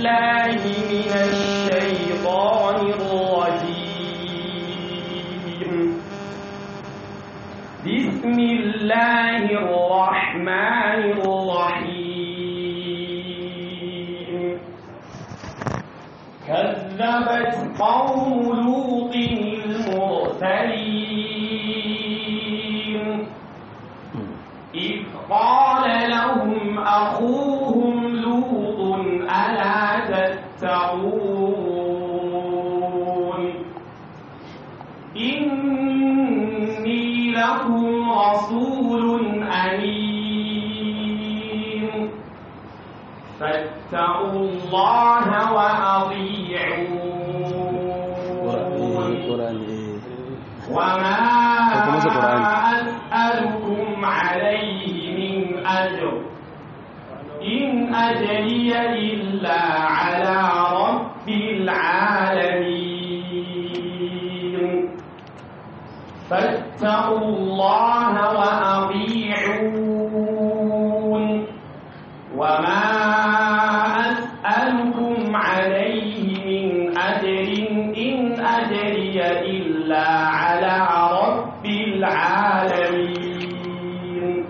بالله من الشيطان الرجيم بسم الله الرحمن الرحيم كذبت قوم لوط المرسلين إذ قال لهم أخوهم لوط ألا تتقون إني لكم رسول أمين فاتقوا الله وأطيعون وما أسألكم عليه من أجر إن أجري إلا على رب العالمين فاتقوا الله وأطيعون وما أسألكم عليه من أجر إن أجري إلا على رب العالمين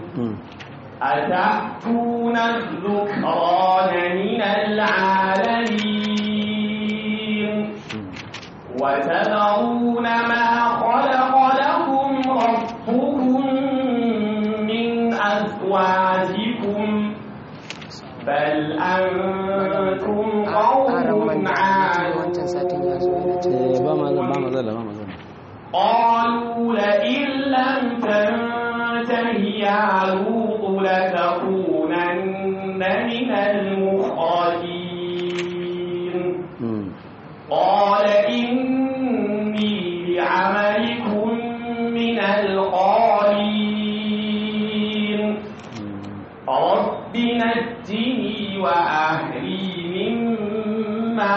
أتأتون الذكران من العالمين وتذرون ما خلق لكم ربكم من أزواجكم بل أنتم قوم عادون قالوا لئن لم تنته يا لوط لتكونن من المخرجين قال إني لعملكم من القالين رب نجني وأهلي مما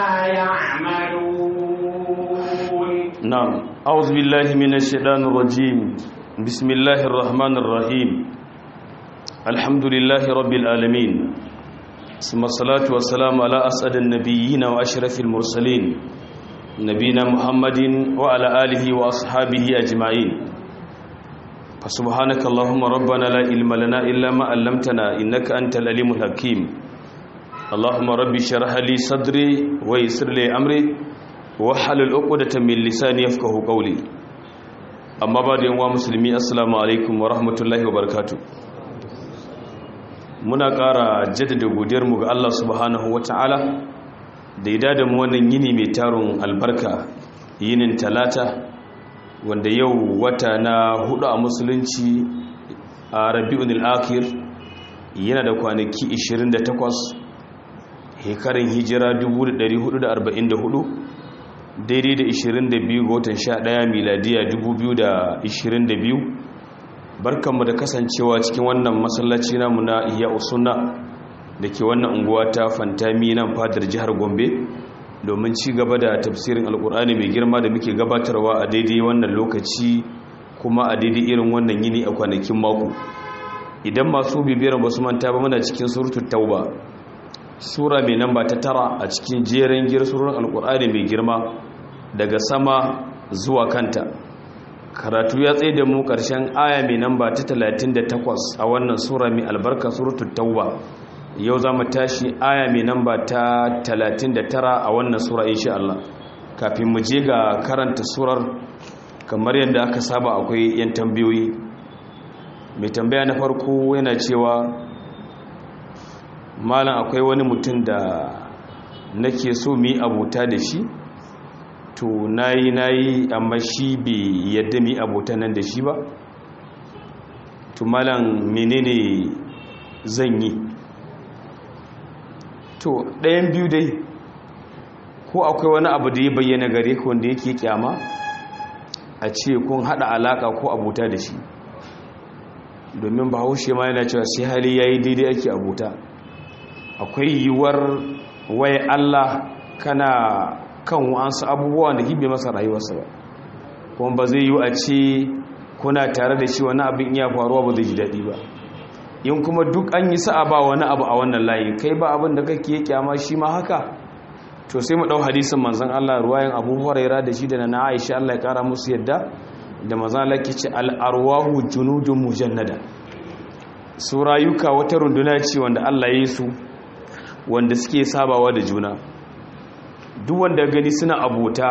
يعملون نعم أعوذ بالله من الشيطان الرجيم بسم الله الرحمن الرحيم الحمد لله رب العالمين ثم الصلاة والسلام على أسعد النبيين وأشرف المرسلين نبينا محمد وعلى آله وأصحابه أجمعين فسبحانك اللهم ربنا لا علم لنا إلا ما علمتنا إنك أنت العليم الحكيم اللهم ربي شرح لي صدري ويسر لي أمري wahalul uqdatan min lisani yafqahu qawli amma ba da yanwa musulmi assalamu alaikum wa rahmatullahi wa barakatuh muna ƙara jaddada godiyar mu ga Allah subhanahu wataala da ya dada mu wannan yini mai tarun albarka yinin talata wanda yau wata na hudu a musulunci a rabi'ul akhir yana da kwanaki 28 hekarin hijira 1444 daidai da 22 ga watan 11 miladiya 2022 barkanmu da kasancewa cikin wannan masallaci namu na iya usunna da ke wannan unguwa ta fantami nan fadar jihar gombe domin ci gaba da tafsirin alkur'ani mai girma da muke gabatarwa a daidai wannan lokaci kuma a daidai irin wannan yini a kwanakin mako idan masu bibiyar ba su manta ba muna cikin surutu tauba sura mai namba ta tara a cikin jerin girsurin alkur'ani mai girma daga sama zuwa kanta karatu ya tsaye da mu ƙarshen aya mai namba ta 38 a wannan sura mai albarka suratul tauba yau za mu tashi aya mai namba ta 39 a wannan sura insha Allah kafin mu je ga karanta surar kamar yadda aka saba akwai yan tambayoyi mai tambaya na farko yana cewa malam akwai wani mutum da nake so mu yi abota da shi to nayi nayi amma shi bai yadda mu yi abota nan da shi ba to malam menene zan yi to ɗayan biyu dai ko akwai wani abu da ya bayyana gare ka wanda yake kyama a ce kun haɗa alaƙa ko abota da shi domin bahaushe ma yana cewa sai hali ya yi daidai ake abota akwai yiwuwar waye Allah kana kan wa'ansu abubuwan da hibe masa rayuwarsa ba kuma ba zai yi a ce kuna tare da shi wani abin iya faruwa ba zai ji daɗi ba in kuma duk an yi sa'a ba wani abu a wannan layi kai ba abin da kake ya kyama shi ma haka to sai mu dau hadisin manzon Allah ruwayan Abu Hurairah da shi da na Aisha Allah ya kara musu yadda da manzon Allah ke ce al arwahu junudun mujannada su rayuka wata runduna ce wanda Allah ya yi su wanda suke sabawa da juna duk wanda gani suna abota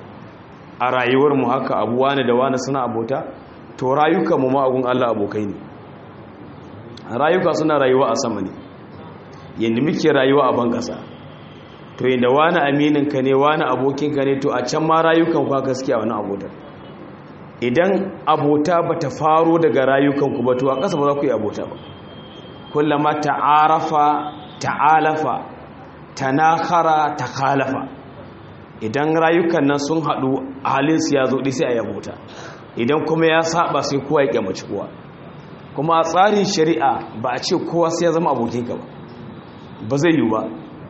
a rayuwar mu haka abu wani da wani suna abota to rayuka mu ma'agun Allah abokai ne rayuka suna rayuwa a sama ne yadda muke rayuwa a ban kasa to yadda wani amininka ne wani abokinka ne to a can ma rayukan kwa gaske a wani abotar idan abota ba ta faro daga rayukanku ba to a ƙasa ba za ku yi abota ba kullama ta'arafa ta'alafa tanakara takalafa idan rayukan nan sun haɗu halinsu ya zo sai a yi abota idan kuma ya saba sai kowa ya kyamaci kowa kuma a tsarin shari'a ba a ce kowa sai ya zama abokinka ba ba zai yi ba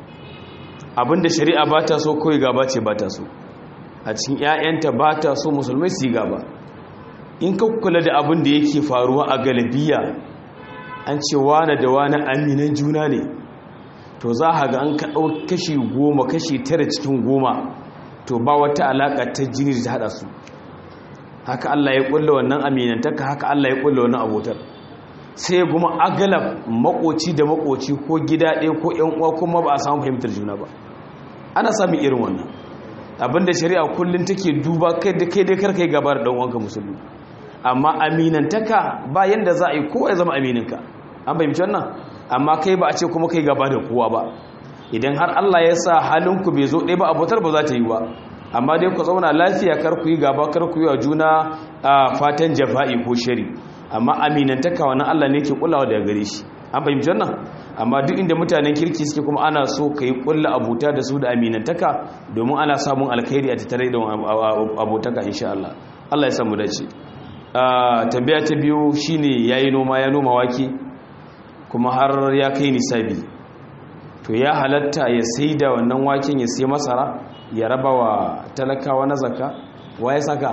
abinda shari'a ba ta so kawai gaba ce ba ta so a cikin 'ya'yanta ba ta so musulmai su yi gaba in ka kula da abin da yake faruwa a galibiya an ce wane da wane aminan juna ne to za a ga an kaɗau kashi goma kashi tara cikin goma to ba wata alaƙa ta jini da ta haɗa su haka Allah ya ƙulla wannan aminantaka haka Allah ya ƙulla wannan abotar sai kuma agalab makoci da makoci ko gida ɗaya ko ƴan uwa kuma ba a samu fahimtar juna ba ana samun irin wannan abinda shari'a kullum take duba kai da kai dai karka yi gaba da ɗan uwanka musulmi amma aminantaka ba yanda za a yi kowa ya zama amininka an fahimci wannan amma kai ba a ce kuma kai gaba da kowa ba idan har Allah ya sa halinku bai zo ɗaya ba abotar ba za ta yi ba amma dai ku zauna lafiya kar ku yi gaba kar ku yi wa juna a fatan jafa'i ko shari amma aminantaka wannan Allah ne ke kullawa daga gare shi an fahimci wannan amma duk inda mutanen kirki suke kuma ana so ka yi kulla abuta da su da aminantaka domin ana samun alkhairi a tattare da abotaka insha Allah Allah ya samu dace tambaya ta biyu shine yayi noma ya noma wake kuma har ya kai nisabi to ya halatta ya sai da wannan waken ya sai masara ya raba wa talakawa na zaka wa ya saka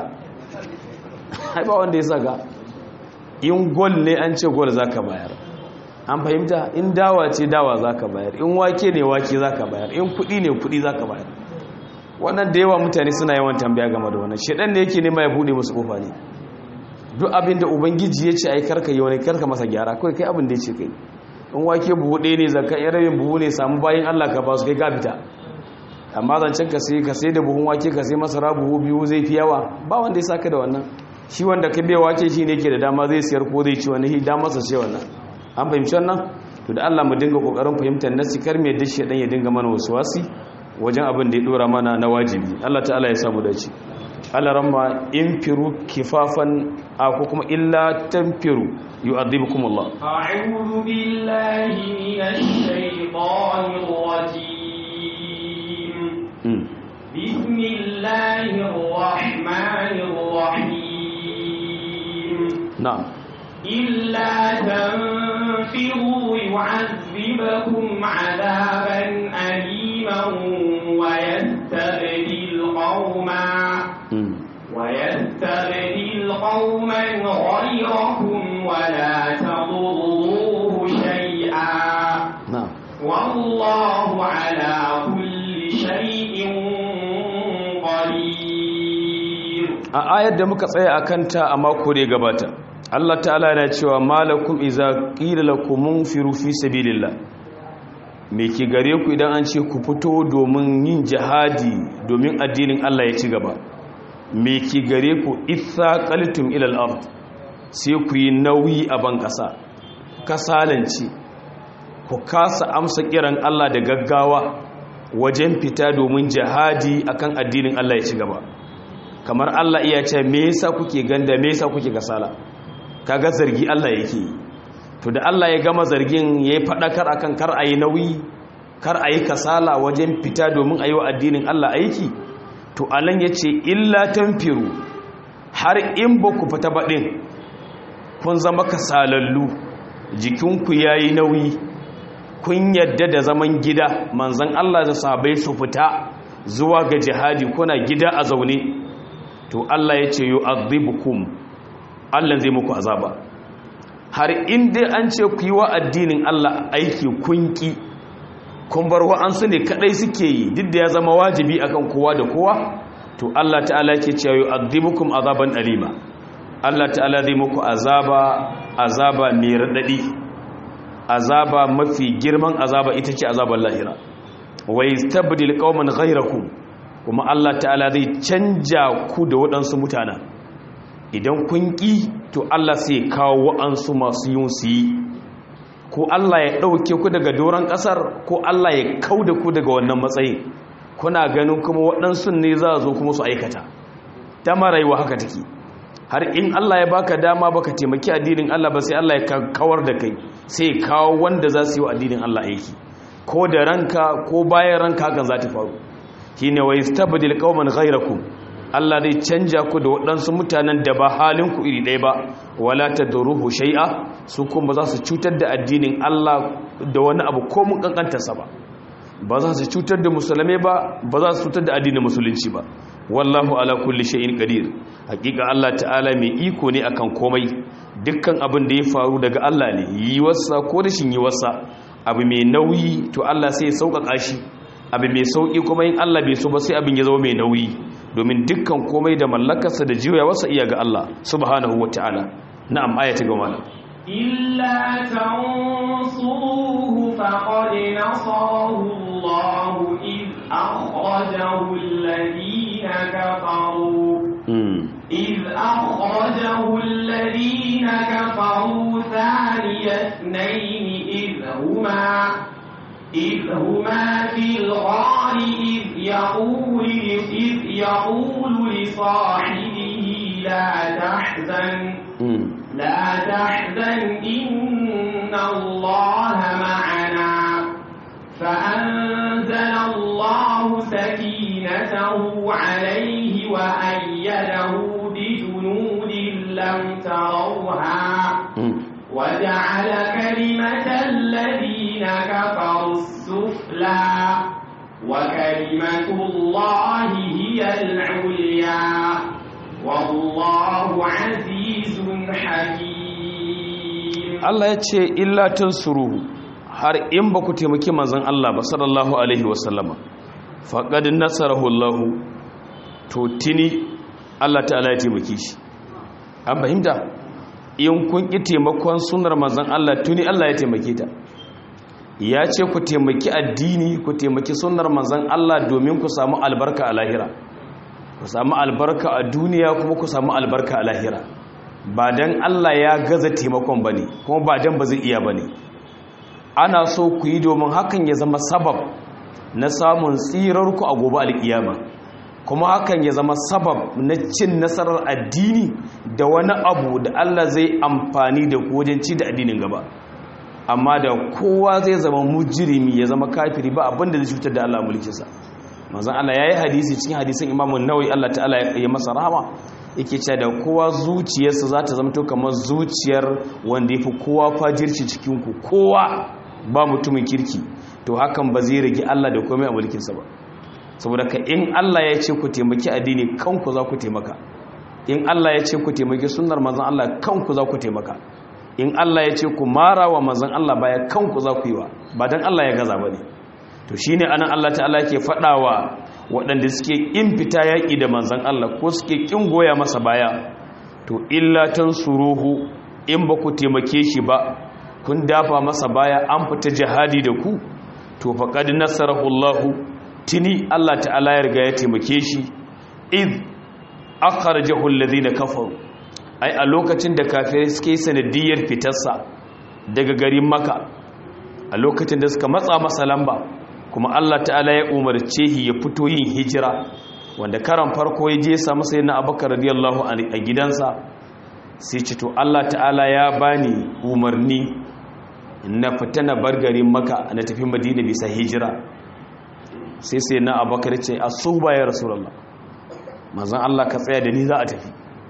haifa wanda ya saka in gol ne an ce gol zaka bayar an fahimta in dawa ce dawa zaka bayar in wake ne wake zaka bayar in kudi ne kudi zaka bayar wannan da yawa mutane suna yawan tambaya game da wannan shedan ne yake nema ya bude musu kofa ne duk abin da ubangiji ya ce ai karka yi wani karka masa gyara kawai kai abin da ya ce kai in wake buhu ɗaya ne zaka yan rabin buhu ne samu bayan Allah ka ba su kai ka fita amma zancen ka sai ka sai da buhun wake ka sai masara buhu biyu zai fi yawa ba wanda ya saka da wannan shi wanda ka bai wake shi ne ke da dama zai siyar ko zai ci wani hi dama sa ce wannan an fahimci wannan to da Allah mu dinga kokarin fahimtar nasi kar me dashi dan ya dinga mana wasu wasi wajen abin da ya dora mana na wajibi Allah ta'ala ya samu dace Allah ramma infiru kifafan a ko kuma illa tanfiru yu'adhibukum Allah a'udhu billahi minash shaitanir rajim bismillahir rahmanir rahim na'am illa tanfiru yu'adhibukum 'adaban aliman wa yastabdil qauman ويستبدل قوما غيركم ولا تضروه شيئا na'am والله على كل شيء قدير a ayar da muka tsaya a kanta a mako da ya gabata Allah ta'ala yana cewa malakum iza qila lakum munfiru fi sabilillah me ki gare ku idan an ce ku fito domin yin jihadi domin addinin Allah ya ci gaba me ki gare ku itha qalitum ila al-ard sai ku yi nauyi a ban kasa kasalanci ku kasa amsa kiran Allah da gaggawa wajen fita domin jihadi akan addinin Allah ya ci gaba kamar Allah iya ce me yasa kuke ganda me yasa kuke kasala kaga zargi Allah yake to da Allah ya gama zargin yayi fadakar akan kar ayi nauyi kar ayi kasala wajen fita domin ayi wa addinin Allah aiki to alan yace illa tanfiru har in ba ku fita baɗin kun zama kasalallu jikinku yayi nauyi kun yadda da zaman gida manzon Allah da sahabbai su fita zuwa ga jihadi kuna gida a zaune to Allah ya ce yu'adhibukum Allah zai muku azaba har inda an ce ku yi wa addinin Allah aiki kunki kun bar wa'ansu ne kadai suke yi duk da ya zama wajibi akan kowa da kowa to Allah ta'ala yake cewa yu'adhibukum azaban alima Allah ta'ala zai muku azaba azaba mai radadi azaba mafi girman azaba ita ce azaban lahira wa yastabdil qauman ghayrakum kuma Allah ta'ala zai canja ku da waɗansu mutana idan kun ƙi to Allah sai kawo wa'ansu masu yin su yi ko Allah ya ɗauke ku daga doron ƙasar ko Allah ya kau da ku daga wannan matsayin kuna ganin kuma waɗansu ne za a zo kuma su aikata ta maraiwa haka take har in Allah ya baka dama baka taimaki addinin Allah ba sai Allah ya kawar da kai sai kawo wanda za su yi wa addinin Allah aiki ko da ranka ko bayan ranka hakan za ta faru shine wa yastabdil qauman ghayrakum Allah zai canja ku da waɗansu mutanen da ba halin ku iri ɗaya ba wala tadruhu shay'a su kuma za su cutar da addinin Allah da wani abu ko mun kankantarsa ba ba za su cutar da musulmai ba ba za su cutar da addinin musulunci ba wallahu ala kulli shay'in qadir hakika Allah ta'ala mai iko ne akan komai dukkan abin da ya faru daga Allah ne yi wasa ko rashin yi wasa abu mai nauyi to Allah sai ya sauƙaƙa shi abu mai sauƙi kuma in Allah bai so ba sai abin ya zama mai nauyi domin dukkan komai da mallakarsa da jiya wasa iya ga Allah subhanahu wata'ala na'am ayati ga malam إلا تنصروه فقد نصره الله إذ أخرجه الذين كفروا إذ أخرجه الذين كفروا ثاني اثنين إذ هما إذ هما في الغار إذ يقول إذ يقول لصاحبه لا تحزن لا تحزن إن الله معنا فأنزل الله سكينته عليه وأيده بجنود لم تروها وجعل كلمة الذين كفروا السفلى وكلمة الله هي العليا والله عزيز حكيم Allah ya ce illa tansuruhu har in ba ku taimaki manzon Allah ba sallallahu alaihi wasallama faqad nasarahu Allah to tini Allah ta'ala ya taimake shi an fahimta in kun ki taimakon sunnar manzon Allah tuni Allah ya taimake ta ya ce ku taimaki addini ku taimaki sunnar manzon Allah domin ku samu albarka a lahira ku samu albarka a duniya kuma ku samu albarka a lahira ba don Allah ya gaza taimakon ba ne kuma ba don ba zai iya ba ne ana so ku yi domin hakan ya zama sabab na samun tsirarku a gobe alkiyama kuma hakan ya zama sabab na cin nasarar addini da wani abu da Allah zai amfani da ku wajen ci da addinin gaba amma da kowa zai zama mujirimi ya zama kafiri ba abinda zai cutar da Allah mulkinsa manzon Allah yayi hadisi cikin hadisin Imam Nawawi Allah ta'ala ya masa rahama yake cewa da kowa zuciyarsa za ta zamto kamar zuciyar wanda yafi kowa fajirci cikin ku kowa ba mutumin kirki to hakan ba zai rage Allah da komai a mulkinsa ba saboda ka in Allah ya ce ku taimaki addini kanku za ku taimaka in Allah ya ce ku taimaki sunnar manzon Allah kanku za ku taimaka in Allah ya ce ku mara wa manzon Allah baya kanku za ku yi wa ba dan Allah ya gaza bane to shine anan Allah ta'ala ke fadawa waɗanda suke in fita yaƙi da manzon Allah ko suke kin goya masa baya to illa tansuruhu in ba ku taimake shi ba kun dafa masa baya an fita jihadi da ku to faqad nasarahu Allah tini Allah ta'ala ya riga ya taimake shi id akhrajahu alladhina kafaru ai a lokacin da kafirai suke sanadiyar fitarsa daga garin maka a lokacin da suka matsa masa lamba kuma Allah ta'ala ya umarce shi ya fito yin hijira wanda karan farko ya je samu sai na abakar radiyallahu a gidansa sai ce to Allah ta'ala ya bani umarni na fita na bar garin maka na tafi madina bisa hijira sai sai na abakar ce a su ba ya rasulallah mazan Allah ka tsaya da ni za a tafi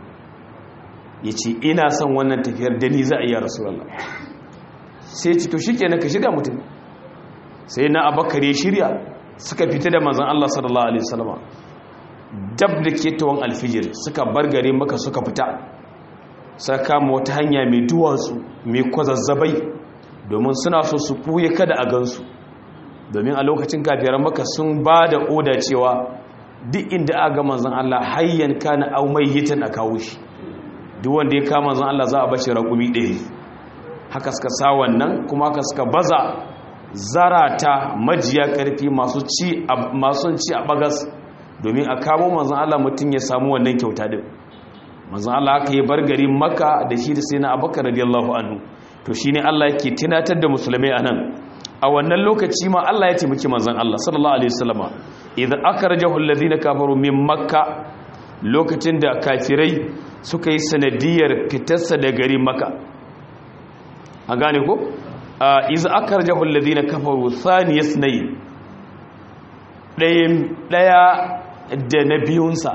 ya ce ina son wannan tafiyar da ni za a yi rasulallah sai ce to shi kenan ka shirya mutum sai na abakar ya shirya suka fita da mazan Allah sallallahu alaihi wasallama dab da ketawan alfijir suka bar gare maka suka fita suka kama wata hanya mai duwatsu mai kwazazzabai domin suna so su ɓuye kada a gansu domin a lokacin kafiran maka sun ba da oda cewa duk inda aka manzon Allah hayyan kana au mayyitan a kawo shi duk wanda ya kama manzon Allah za a bashi raƙumi ɗaya haka suka sa wannan kuma haka suka baza zarata majiya ƙarfi masu ci masu ci a bagas domin a kamo manzon Allah mutum ya samu wannan kyauta din manzon Allah aka yi bar garin Makka da shi da sai na Abubakar radiyallahu anhu to shine Allah yake tunatar da musulmai anan a wannan lokaci ma Allah ya taimaki manzon Allah sallallahu alaihi wasallama idan akhrajahu alladhina kafaru min makka lokacin da kafirai suka yi sanadiyar fitarsa da garin makka an gane ko idan akhrajahu alladhina kafaru thaniyasnay dayan daya da na biyunsa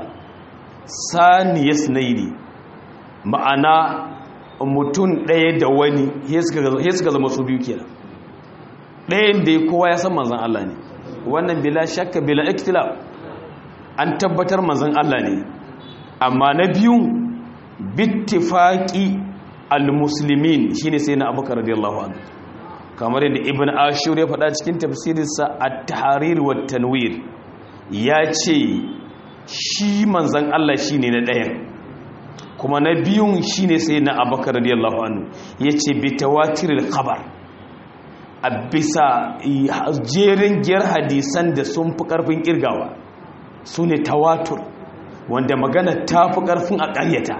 saniyasnay ne ma'ana mutum ɗaya da wani ya suka zama su biyu kenan ɗayan da ya kowa ya san manzan Allah ne wannan bila shakka bila iktila an tabbatar manzan Allah ne amma na biyun bittifaki al-muslimin shine sai na abubakar radiyallahu anhu kamar yadda ibn ashur ya faɗa cikin tafsirinsa at-tahrir wa tanwir ya ce shi manzan Allah shine na ɗayan kuma na biyun shine sai na abubakar radiyallahu anhu yace bitawatiril khabar a bisa jerin giyar hadisan da sun fi ƙarfin ƙirgawa su ne tawatur wanda magana ta fi ƙarfin a ƙaryata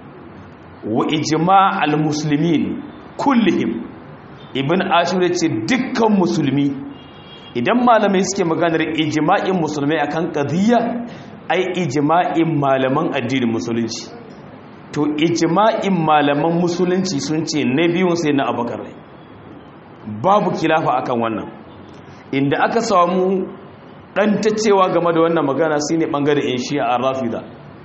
wa ijima al-musulmin kullihim ibn ashir ce dukkan musulmi idan malamai suke maganar ijima'in musulmai akan qadiyya ai ijima'in malaman addinin musulunci to ijima'in malaman musulunci sun ce na biyun sai na abakar babu kilafa akan wannan inda aka samu dan cewa game da wannan magana shine bangaren in shi'a ar-rafida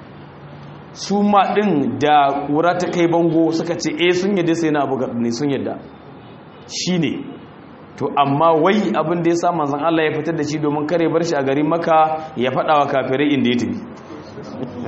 su ma din da kura ta kai bango suka ce eh sun yadda sai na abakar ne sun yadda shine to amma wai abin da ya sa manzon Allah ya fitar da shi domin kare bar shi a garin Makka ya fada wa kafirai inda ya tafi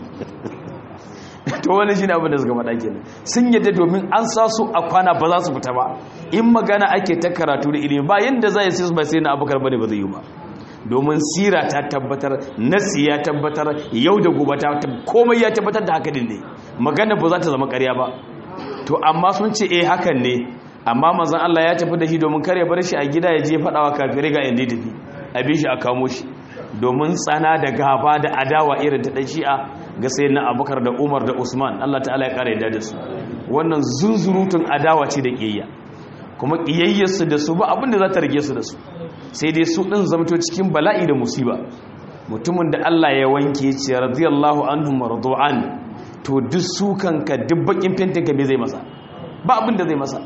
to wani shine abin da suka faɗa kenan sun yadda domin an sa su a kwana ba za su fita ba in magana ake ta karatu da ilimi ba yanda za ya sai ba sai na abubakar bane ba zai yi ba domin sira ta tabbatar nasi ya tabbatar yau da gobe ta komai ya tabbatar da haka din ne magana ba za ta zama ƙarya ba to amma sun ce eh hakan ne amma manzon Allah ya tafi da shi domin kare bar shi a gida ya je faɗawa kafirai ga inda ya tafi a bi shi a kamo shi domin tsana da gaba da adawa irin ta shi'a ga sai na abubakar da umar da usman allah ta'ala ya kara yadda da su wannan zunzurutun adawa ce da ƙiyayya kuma ƙiyayyarsu da su ba abinda za ta rage su da su sai dai su ɗin zamto cikin bala'i da musiba mutumin da allah ya wanke ce radiyallahu anhu mardu'an to duk su kanka duk bakin fentin ka me zai masa ba abin da zai masa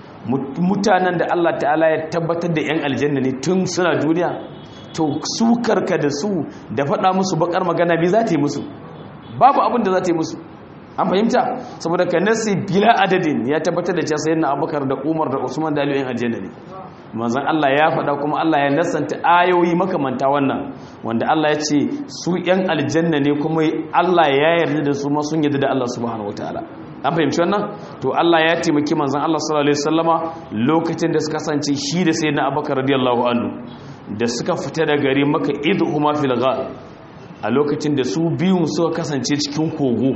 mutanen da allah ta'ala ya tabbatar da yan aljanna ne tun suna duniya to su karka da su da faɗa musu bakar magana me za ta yi musu babu abin da za ta yi musu an fahimta saboda ka nasi bila adadin ya tabbatar da cewa sayyidina abubakar da umar da usman da aliyu aljanna ne manzon Allah ya faɗa kuma Allah ya nasanta ayoyi makamanta wannan wanda Allah ya ce su yan aljanna ne kuma Allah ya yarda da su ma sun yarda da Allah subhanahu wataala an fahimci wannan to Allah ya taimaki manzon Allah sallallahu alaihi wasallama lokacin da suka kasance shi da sayyidina abubakar radiyallahu anhu da suka fita da gari maka idhuma fil ghar a lokacin da su biyun suka kasance cikin kogo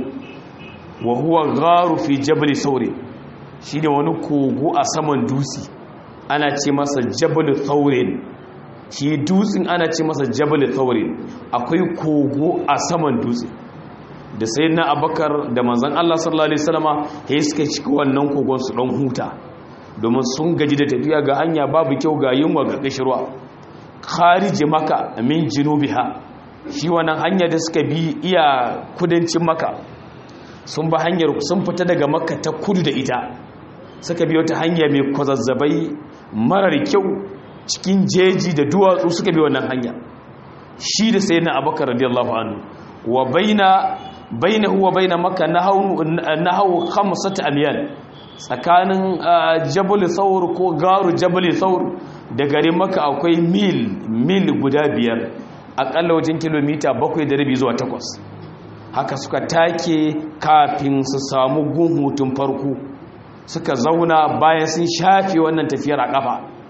wa huwa gharu fi jabal sauri shine wani kogo a saman dutse ana ce masa jabal thawrin shi dutsen ana ce masa jabal thawrin akwai kogo a saman dutse da sayyidina abakar da manzon Allah sallallahu alaihi wasallama sai suka shiga wannan kogon su dan huta domin sun gaji da tafiya ga hanya babu kyau ga yunwa ga kishirwa kharije maka min jinubiha shi wannan hanya da suka bi iya kudancin maka sun ba hanyar sun fita daga maka ta kudu da ita suka bi wata hanya mai kwazazzabai marar kyau cikin jeji da duwatsu suka bi wannan hanya shi da sai na abakar radiyallahu anhu wa baina bainahu wa baina makka nahawu nahawu khamsat amyal tsakanin jabal thawr ko garu jabal thawr da garin maka akwai mil mil guda biyar akalla wajen kilomita bakwai da rabi zuwa takwas haka suka take kafin su samu gun hutun farko suka zauna bayan sun shafe wannan tafiyar a kafa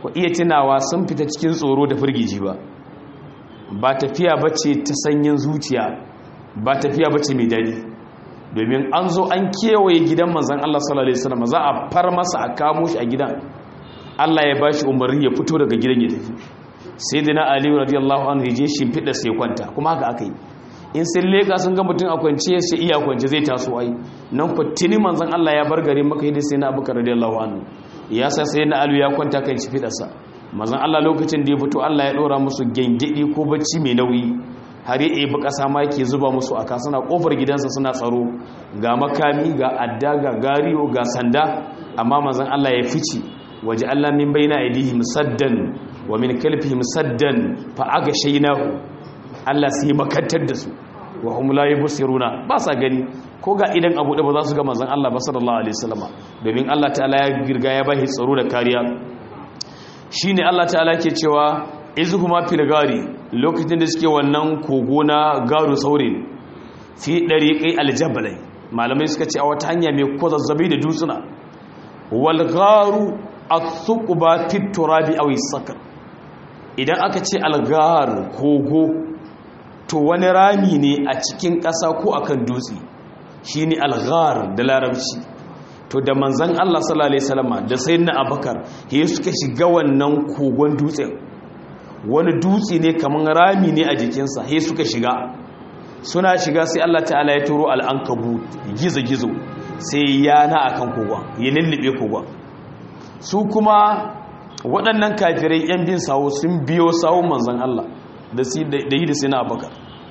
ku iya tunawa sun fita cikin tsoro da firgiji ba ba tafiya bace ta sanyin zuciya ba tafiya bace mai dadi domin an zo an kewaye gidan manzon Allah sallallahu alaihi wasallam za a far masa a kamo shi a gidan Allah ya bashi umarni ya fito daga gidan ya tafi sayyidina Ali radiyallahu anhu ya je shimfida sai kwanta kuma haka aka yi in sun leka sun ga mutum a kwance sai iya kwance zai taso ai nan ku tuni manzon Allah ya bar gare maka yadda sai na Abubakar radiyallahu anhu ya sa sai na alu ya kwanta kan shi fidarsa manzon Allah lokacin da ya fito Allah ya dora musu gengedi ko bacci mai nauyi har ya ebi kasa ma yake zuba musu aka suna kofar gidansa suna tsaro ga makami ga adda ga gariyo ga sanda amma manzon Allah ya fice waje Allah min baina aidihim saddan wa min kalfihim saddan fa agashaynahu Allah sai makantar da su wa hum la yubsiruna ba sa gani ko ga idan abu da ba za su ga manzon Allah ba sallallahu alaihi wasallam domin Allah ta'ala ya girga ya bashi tsaro da kariya shine Allah ta'ala ke cewa izhuma fil gari lokacin da suke wannan kogo na garu saurin fi dariqai aljabalai malamai suka ce a wata hanya mai kwazazzabi da dutsuna wal garu at-thuqba fi turabi aw sakar idan aka ce algar kogo to wani rami ne a cikin ƙasa ko akan dutse shi ne alghar da larabci to da manzan Allah sallallahu Alaihi wasallama da sai na abakar ya suka shiga wannan kogon dutsen wani dutse ne kamar rami ne a jikinsa ya suka shiga suna shiga sai Allah ta'ala ya turo al'ankabu gizo-gizo sai yana a kan kogon ya lullube kogon su kuma waɗannan kafirai 'yan bin sawo sun biyo sawon manzan Allah da yi da sai na abakar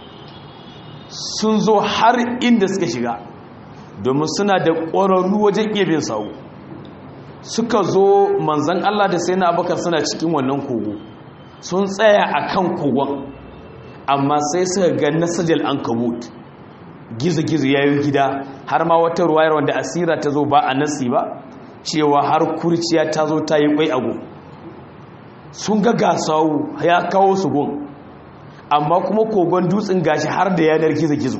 sun zo har inda suka shiga domin suna da ƙwararru wajen iya bin sawu suka zo manzan Allah da sai na abakar suna cikin wannan kogo sun tsaya a kan kogon amma sai suka ga nasajal an kabut gizo-gizo ya yi gida har ma wata ruwayar wanda asira ta zo ba a nasi ba cewa har kurciya ta zo ta yi kwai ago sun ga gasawu ya kawo su gun amma kuma kogon dutsen gashi har da yanar gizo-gizo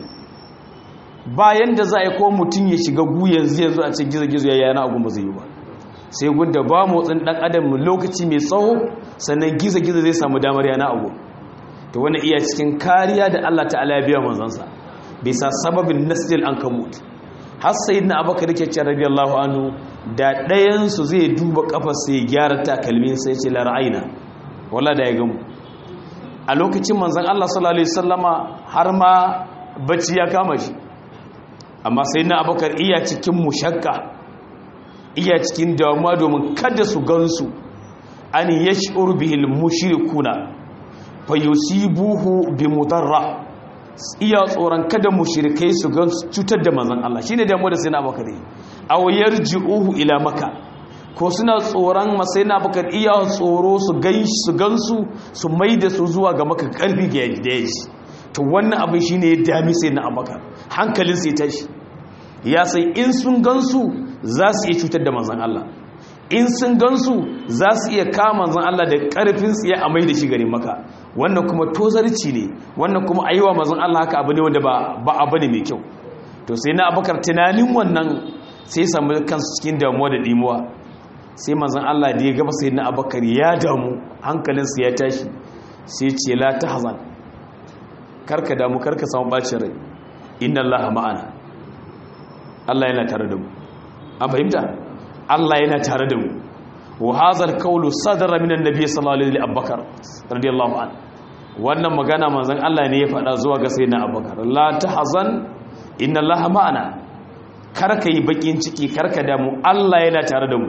bayan da za a yi ko mutum ya shiga gu yanzu yanzu a ce gizo-gizo ya yana agun ba zai yi ba sai gunda ba motsin dan adam lokaci mai tsawo sannan gizo-gizo zai samu damar yana agun to wani iya cikin kariya da Allah ta'ala ya biya manzansa bisa sababin nasjil an kamut har sai na abaka rike ce radiyallahu anhu da ɗayansu zai duba kafar sai gyara takalmin sai ce la ra'ayina wala da ya gamu a lokacin manzan Allah sallallahu Alaihi wasallama har ma bacci ya kama shi amma sai na abokar iya cikin mushakka iya cikin damuwa domin kada su gansu an ya shi'ur bihil mushrikuna fa yusibuhu bi mudarra iya tsoron kada mushrikai su gan cutar da manzan Allah shine damuwa da sai na abokar aw yarji'uhu ila maka ko suna tsoron masai na bakar iya tsoro su gansu su mai da su zuwa ga maka karfi ga yadda ya ji to wannan abin shi ne ya dami sai na abakar hankalin sai tashi ya sai in sun gansu za su iya cutar da manzan Allah in sun gansu za su iya kama manzan Allah da karfin tsaye a mai da shi gari maka wannan kuma tozarci ne wannan kuma a yi wa manzan Allah haka abu ne wanda ba abu ne mai kyau to sai na abakar tunanin wannan sai samu kansu cikin damuwa da dimuwa sai manzan Allah da ya gaba sai na abakar ya damu hankalinsa ya tashi sai ce la ta hazan karka damu karka samu bacin rai inna Allah ma'ana Allah yana tare da mu an fahimta Allah yana tare da mu wa hazal qawlu sadara minan nabiy sallallahu alaihi abakar radiyallahu an wannan magana manzan Allah ne ya faɗa zuwa ga sayyidina abakar la ta hazan inna Allah ma'ana karka yi bakin ciki karka damu Allah yana tare da mu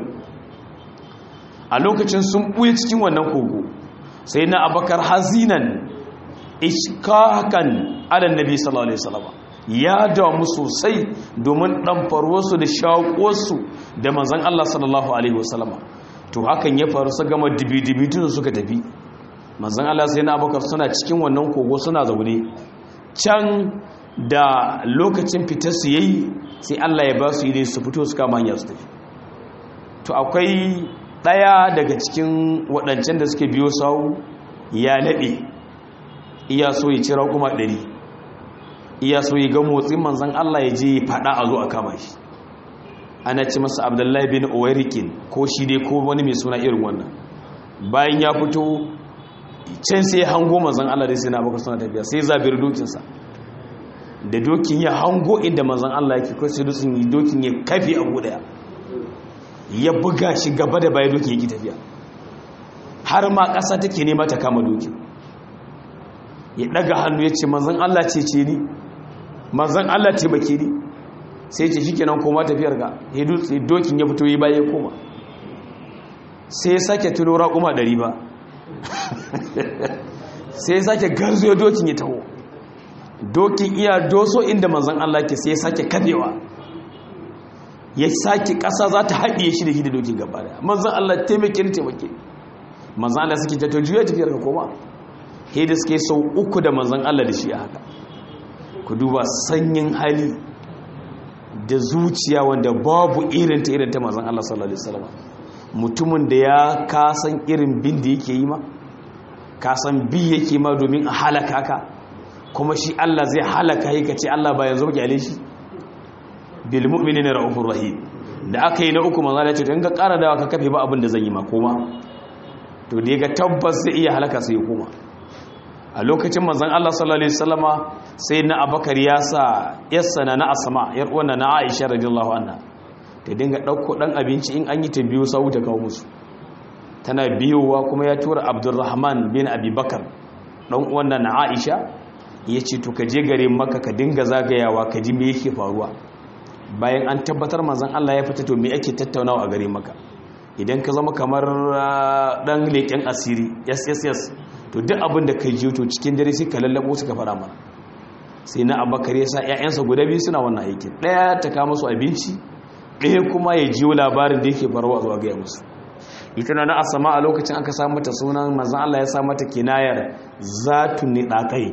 a lokacin sun ɓuye cikin wannan kogo sai na abakar hazinan ishkakan adan nabi sallallahu alaihi wasallam ya damu sosai domin ɗanfarwarsu da shaƙosu da manzan Allah sallallahu alaihi wasallam to hakan ya faru su gama dibi-dibi tun suka tafi manzan Allah sai na abakar suna cikin wannan kogo suna zaune can da lokacin fitar su yayi sai Allah ya ba su yi su fito su kama hanya su tafi to akwai ɗaya daga cikin waɗancan da suke biyo sau ya laɓe iya so ya cira kuma ɗari iya so ya ga motsin manzan Allah ya je faɗa a zo a kama shi ana ci masa abdullahi bin owairikin ko shi dai ko wani mai suna irin wannan bayan ya fito can sai ya hango manzan Allah dai sai na baka suna tafiya sai zabir dokinsa da dokin ya hango inda manzan Allah yake kai sai dutsen yi dokin ya kafi a guda ya buga shi gaba da baya dokin yake tafiya har ma ƙasa take nema ta kama dokin ya daga hannu ya ce manzan Allah ce ce ni manzan Allah taimake ni sai ce shikenan koma tafiyar ga ya dutse dokin ya fito yi baya ya koma sai ya sake tuno raƙuma ɗari ba sai ya sake garzo dokin ya taho dokin iya doso inda manzan Allah ke sai ya sake kafewa ya sake ƙasa za ta haɗiye shi da shi da dokin gaba da manzan Allah taimake ni taimake manzan Allah suke ta juya tafiyar ka koma he da suke sau uku da manzan Allah da shi a haka ku duba sanyin hali da zuciya wanda babu irin ta irin ta manzan Allah sallallahu alaihi wasallam mutumin da ya kasan irin bin da yake yi ma kasan bi yake ma domin a halaka ka kuma shi Allah zai halaka yi ka ce Allah ba yanzu muke ale shi bil mu'minina ra'ufur rahim da aka yi na uku manzo Allah ya ce in ka ƙara dawa ka kafe ba abin da zan yi ma koma to da ga tabbas zai iya halaka sai ya koma a lokacin manzon Allah sallallahu alaihi wasallama sai na Abakar ya sa yassana na Asma yar uwan na Aisha radiyallahu anha ta dinga ɗauko ɗan abinci in an yi ta biyu sau ta kawo musu tana biyowa kuma ya tura abdurrahman bin abubakar ɗan wannan na aisha ya ce to ka je gare maka ka dinga zagayawa ka ji me yake faruwa bayan an tabbatar manzan allah ya fita to me ake tattaunawa a gare maka idan ka zama kamar ɗan leƙen asiri sss to duk abin da ka ji to cikin dare sai ka lallabo su ka fara mana sai na abakar ya sa 'ya'yansa guda biyu suna wannan aikin ɗaya ta kama su abinci ɗaya kuma ya jiwo labarin da yake faruwa zuwa gaya musu ita na asama a lokacin aka samu mata sunan mazan Allah ya sa mata kinayar zatun ni ɗaƙai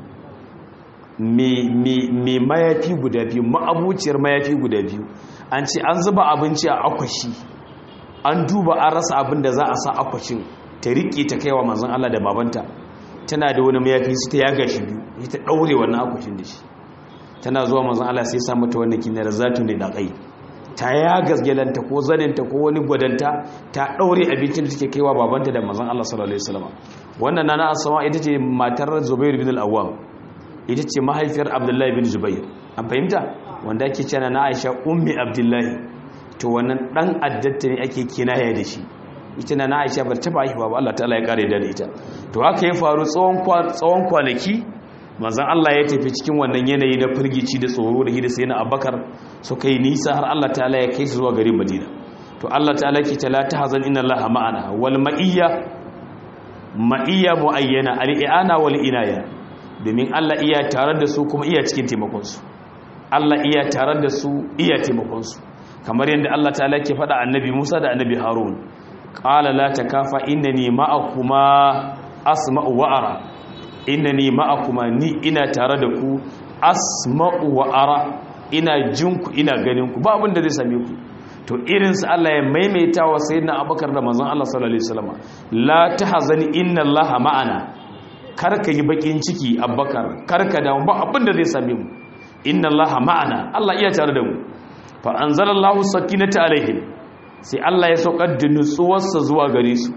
mai mayafi guda biyu ma'abuciyar mayafi guda biyu an ce an zuba abinci a akwashi an duba an rasa abin da za a sa akwashin ta riƙe ta kaiwa mazan Allah da babanta tana da wani mayafi su ta yaga shi biyu ita ɗaure wannan akwashin da shi tana zuwa mazan Allah sai sa mata wannan kinayar zatun ni ɗaƙai ta ya gasgelanta ko zaninta ko wani gwadanta ta ɗaure abincin da take kaiwa babanta da mazan Allah sallallahu alaihi wasallam wannan nana asama ita ce matar Zubair bin al-Awwam ita ce mahaifiyar Abdullahi bin Zubair an fahimta wanda ake cewa na Aisha ummi Abdullahi to wannan dan addatta ne ake kinaya da shi ita na Aisha bar ta haihuwa ba Allah ta'ala ya kare da ita to haka ya faru tsawon tsawon kwanaki manzan Allah ya tafi cikin wannan yanayi na firgici da tsoro da hidda sai na abakar suka yi nisa har Allah ta'ala ya kai su zuwa garin madina to Allah ta'ala ke ta la tahzan inna Allah ma'ana wal ma'iyya ma'iyya muayyana al i'ana wal inaya domin Allah iya tare da su kuma iya cikin taimakon su Allah iya tare da su iya taimakon su kamar yadda Allah ta'ala ke faɗa annabi Musa da annabi Harun qala la takafa innani ma'akuma asma'u wa ara innani ma'akuma ni ina tare da ku asma'u wa ara ina jin ku ina ganin ku ba abin da zai same ku to irin su Allah ya maimaita wa sayyidina Abubakar da manzon Allah sallallahu alaihi wasallam la tahzani inna Allah ma'ana karka yi bakin ciki Abubakar karka da ba abin da zai same mu inna Allah ma'ana Allah iya tare da mu fa anzalallahu sakinata alaihim sai Allah ya saukar da nutsuwarsa zuwa gare su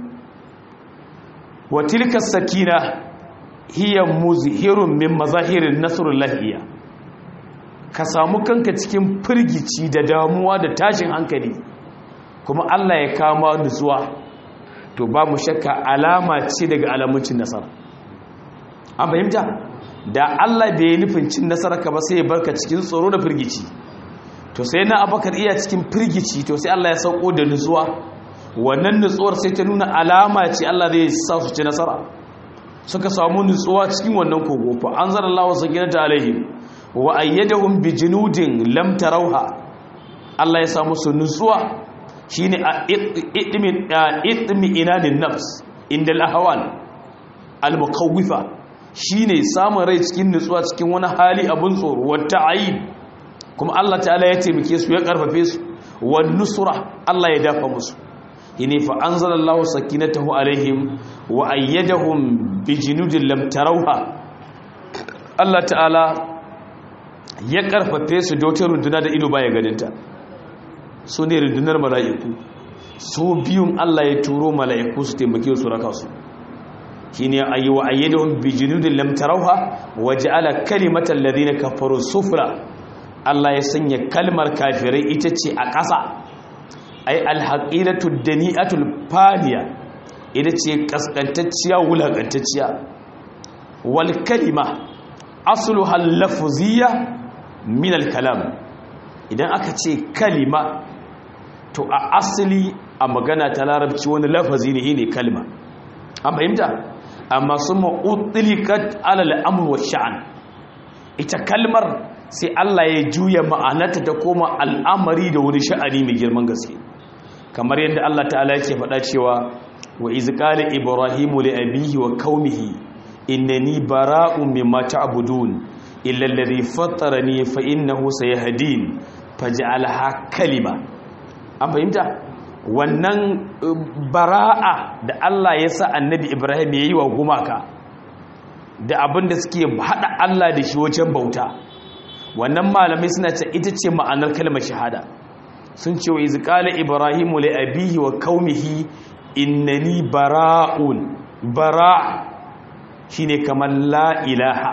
wa tilka sakina hiya muzhirun min mazahirin nasrullahi iya ka samu kanka cikin firgici da damuwa da tashin hankali kuma Allah ya kama nutsuwa to ba mu shakka alama ce daga alamuncin nasara an fahimta da Allah bai nufin cin nasara ka ba sai ya barka cikin tsoro da firgici to sai na abakar iya cikin firgici to sai Allah ya sauko da nutsuwa wannan nutsuwar sai ta nuna alama ce Allah zai sa su ci nasara suka samu nutsuwa cikin wannan kogo fa anzalallahu sakinata alaihim wa ayyadahum bi junudin lam tarawha Allah ya samu su nutsuwa shine a idmin idmi inadin nafs inda al-ahwal al-muqawwifa shine samun rai cikin nutsuwa cikin wani hali abun tsoro wa ta'ayid kuma Allah ta'ala ya taimake su ya karfafe su wa nusra Allah ya dafa musu yini fa anzalallahu sakinatahu alaihim wa ayyadahum bijinudin lam tarawha Allah ta'ala ya karfafe su da wata runduna da ido baya ganinta su ne rundunar mala'iku so biyun Allah ya turo mala'iku su taimake su raka su shine ayi wa ayyadahum bi junudin lam tarawha wa ja'ala kalimatal ladina kafaru sufla Allah ya sanya kalmar kafirai ita ce a ƙasa ai alhaqilatu dani'atul faniya ita ce kaskantacciya wulakantacciya wal kalima asluha al-lafziyya min al-kalam idan aka ce kalima to a asali a magana ta larabci wani lafazi ne ne kalma an fahimta amma sun ma'utilikat alal amur wa sha'an ita kalmar sai Allah ya juya ma'anarta ta koma al'amari da wani sha'ani mai girman gaske kamar yadda Allah ta'ala yake faɗa cewa wa izqala ibrahimu li abihi wa qaumihi innani bara'un mimma ta'budun illa alladhi fattarani fa innahu sayahdin faj'alha kalima an fahimta wannan bara'a da Allah ya sa annabi Ibrahim ya yi wa gumaka da abin da suke haɗa Allah da shi wajen bauta wannan malamai suna ce ita ce ma'anar kalmar shahada sun ce wa izqala ibrahimu li abihi wa qaumihi innani bara'un bara' shine kamar la ilaha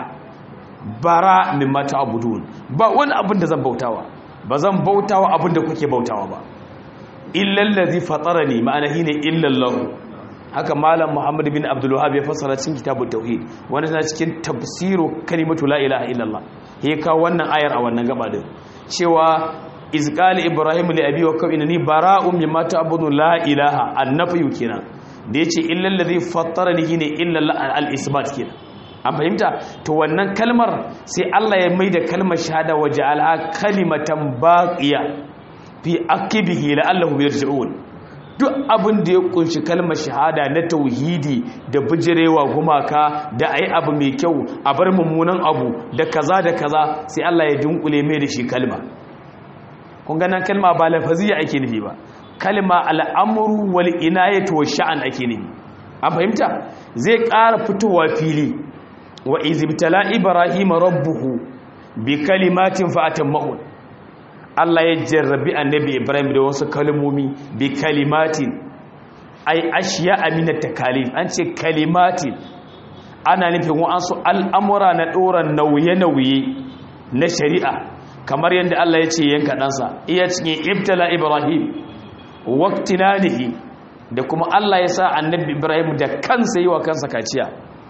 bara mimma ta'budun ba wani abin da zan bautawa ba zan bautawa abin da kuke bautawa ba illallazi fatarani ma'ana shine illallahu haka malam muhammad bin abdul wahhab ya fassara cikin kitabut tauhid wanda tana cikin tafsiru kalimatu la ilaha illallah ya kawo wannan ayar a wannan gaba din cewa izqali ibrahim li abi wa kaw innani bara'un mimma ta'budu la ilaha annafiyu kenan da yace illallazi fatarani shine illallah al-isbat kenan an fahimta to wannan kalmar sai Allah ya maida kalmar shahada waje alha kalimatan baqiya fi akibihi la'allahu yarji'un duk abin da ya kunshi kalmar shahada na tauhidi da bijirewa gumaka da ayi abu mai kyau a bar mummunan abu da kaza da kaza sai Allah ya dunkule mai da shi kalma kun ga nan kalma ba lafaziya ake nufi ba kalma al'amru wal inayatu wash sha'an ake nufi an fahimta zai ƙara fitowa fili wa izibtala ibrahima rabbuhu bi kalimatin fa'atammahu Allah ya jarrabi annabi Ibrahim da wasu kalmomi bi kalimatin ai ashiya amina takalif an ce kalimatin ana nufin wa'ansu al'amura na ɗoran nauye-nauye na shari'a kamar yadda Allah ya ce yanka ɗansa iya cikin ibtala Ibrahim waktinanihi da kuma Allah ya sa annabi Ibrahim da kansa yi wa kansa kaciya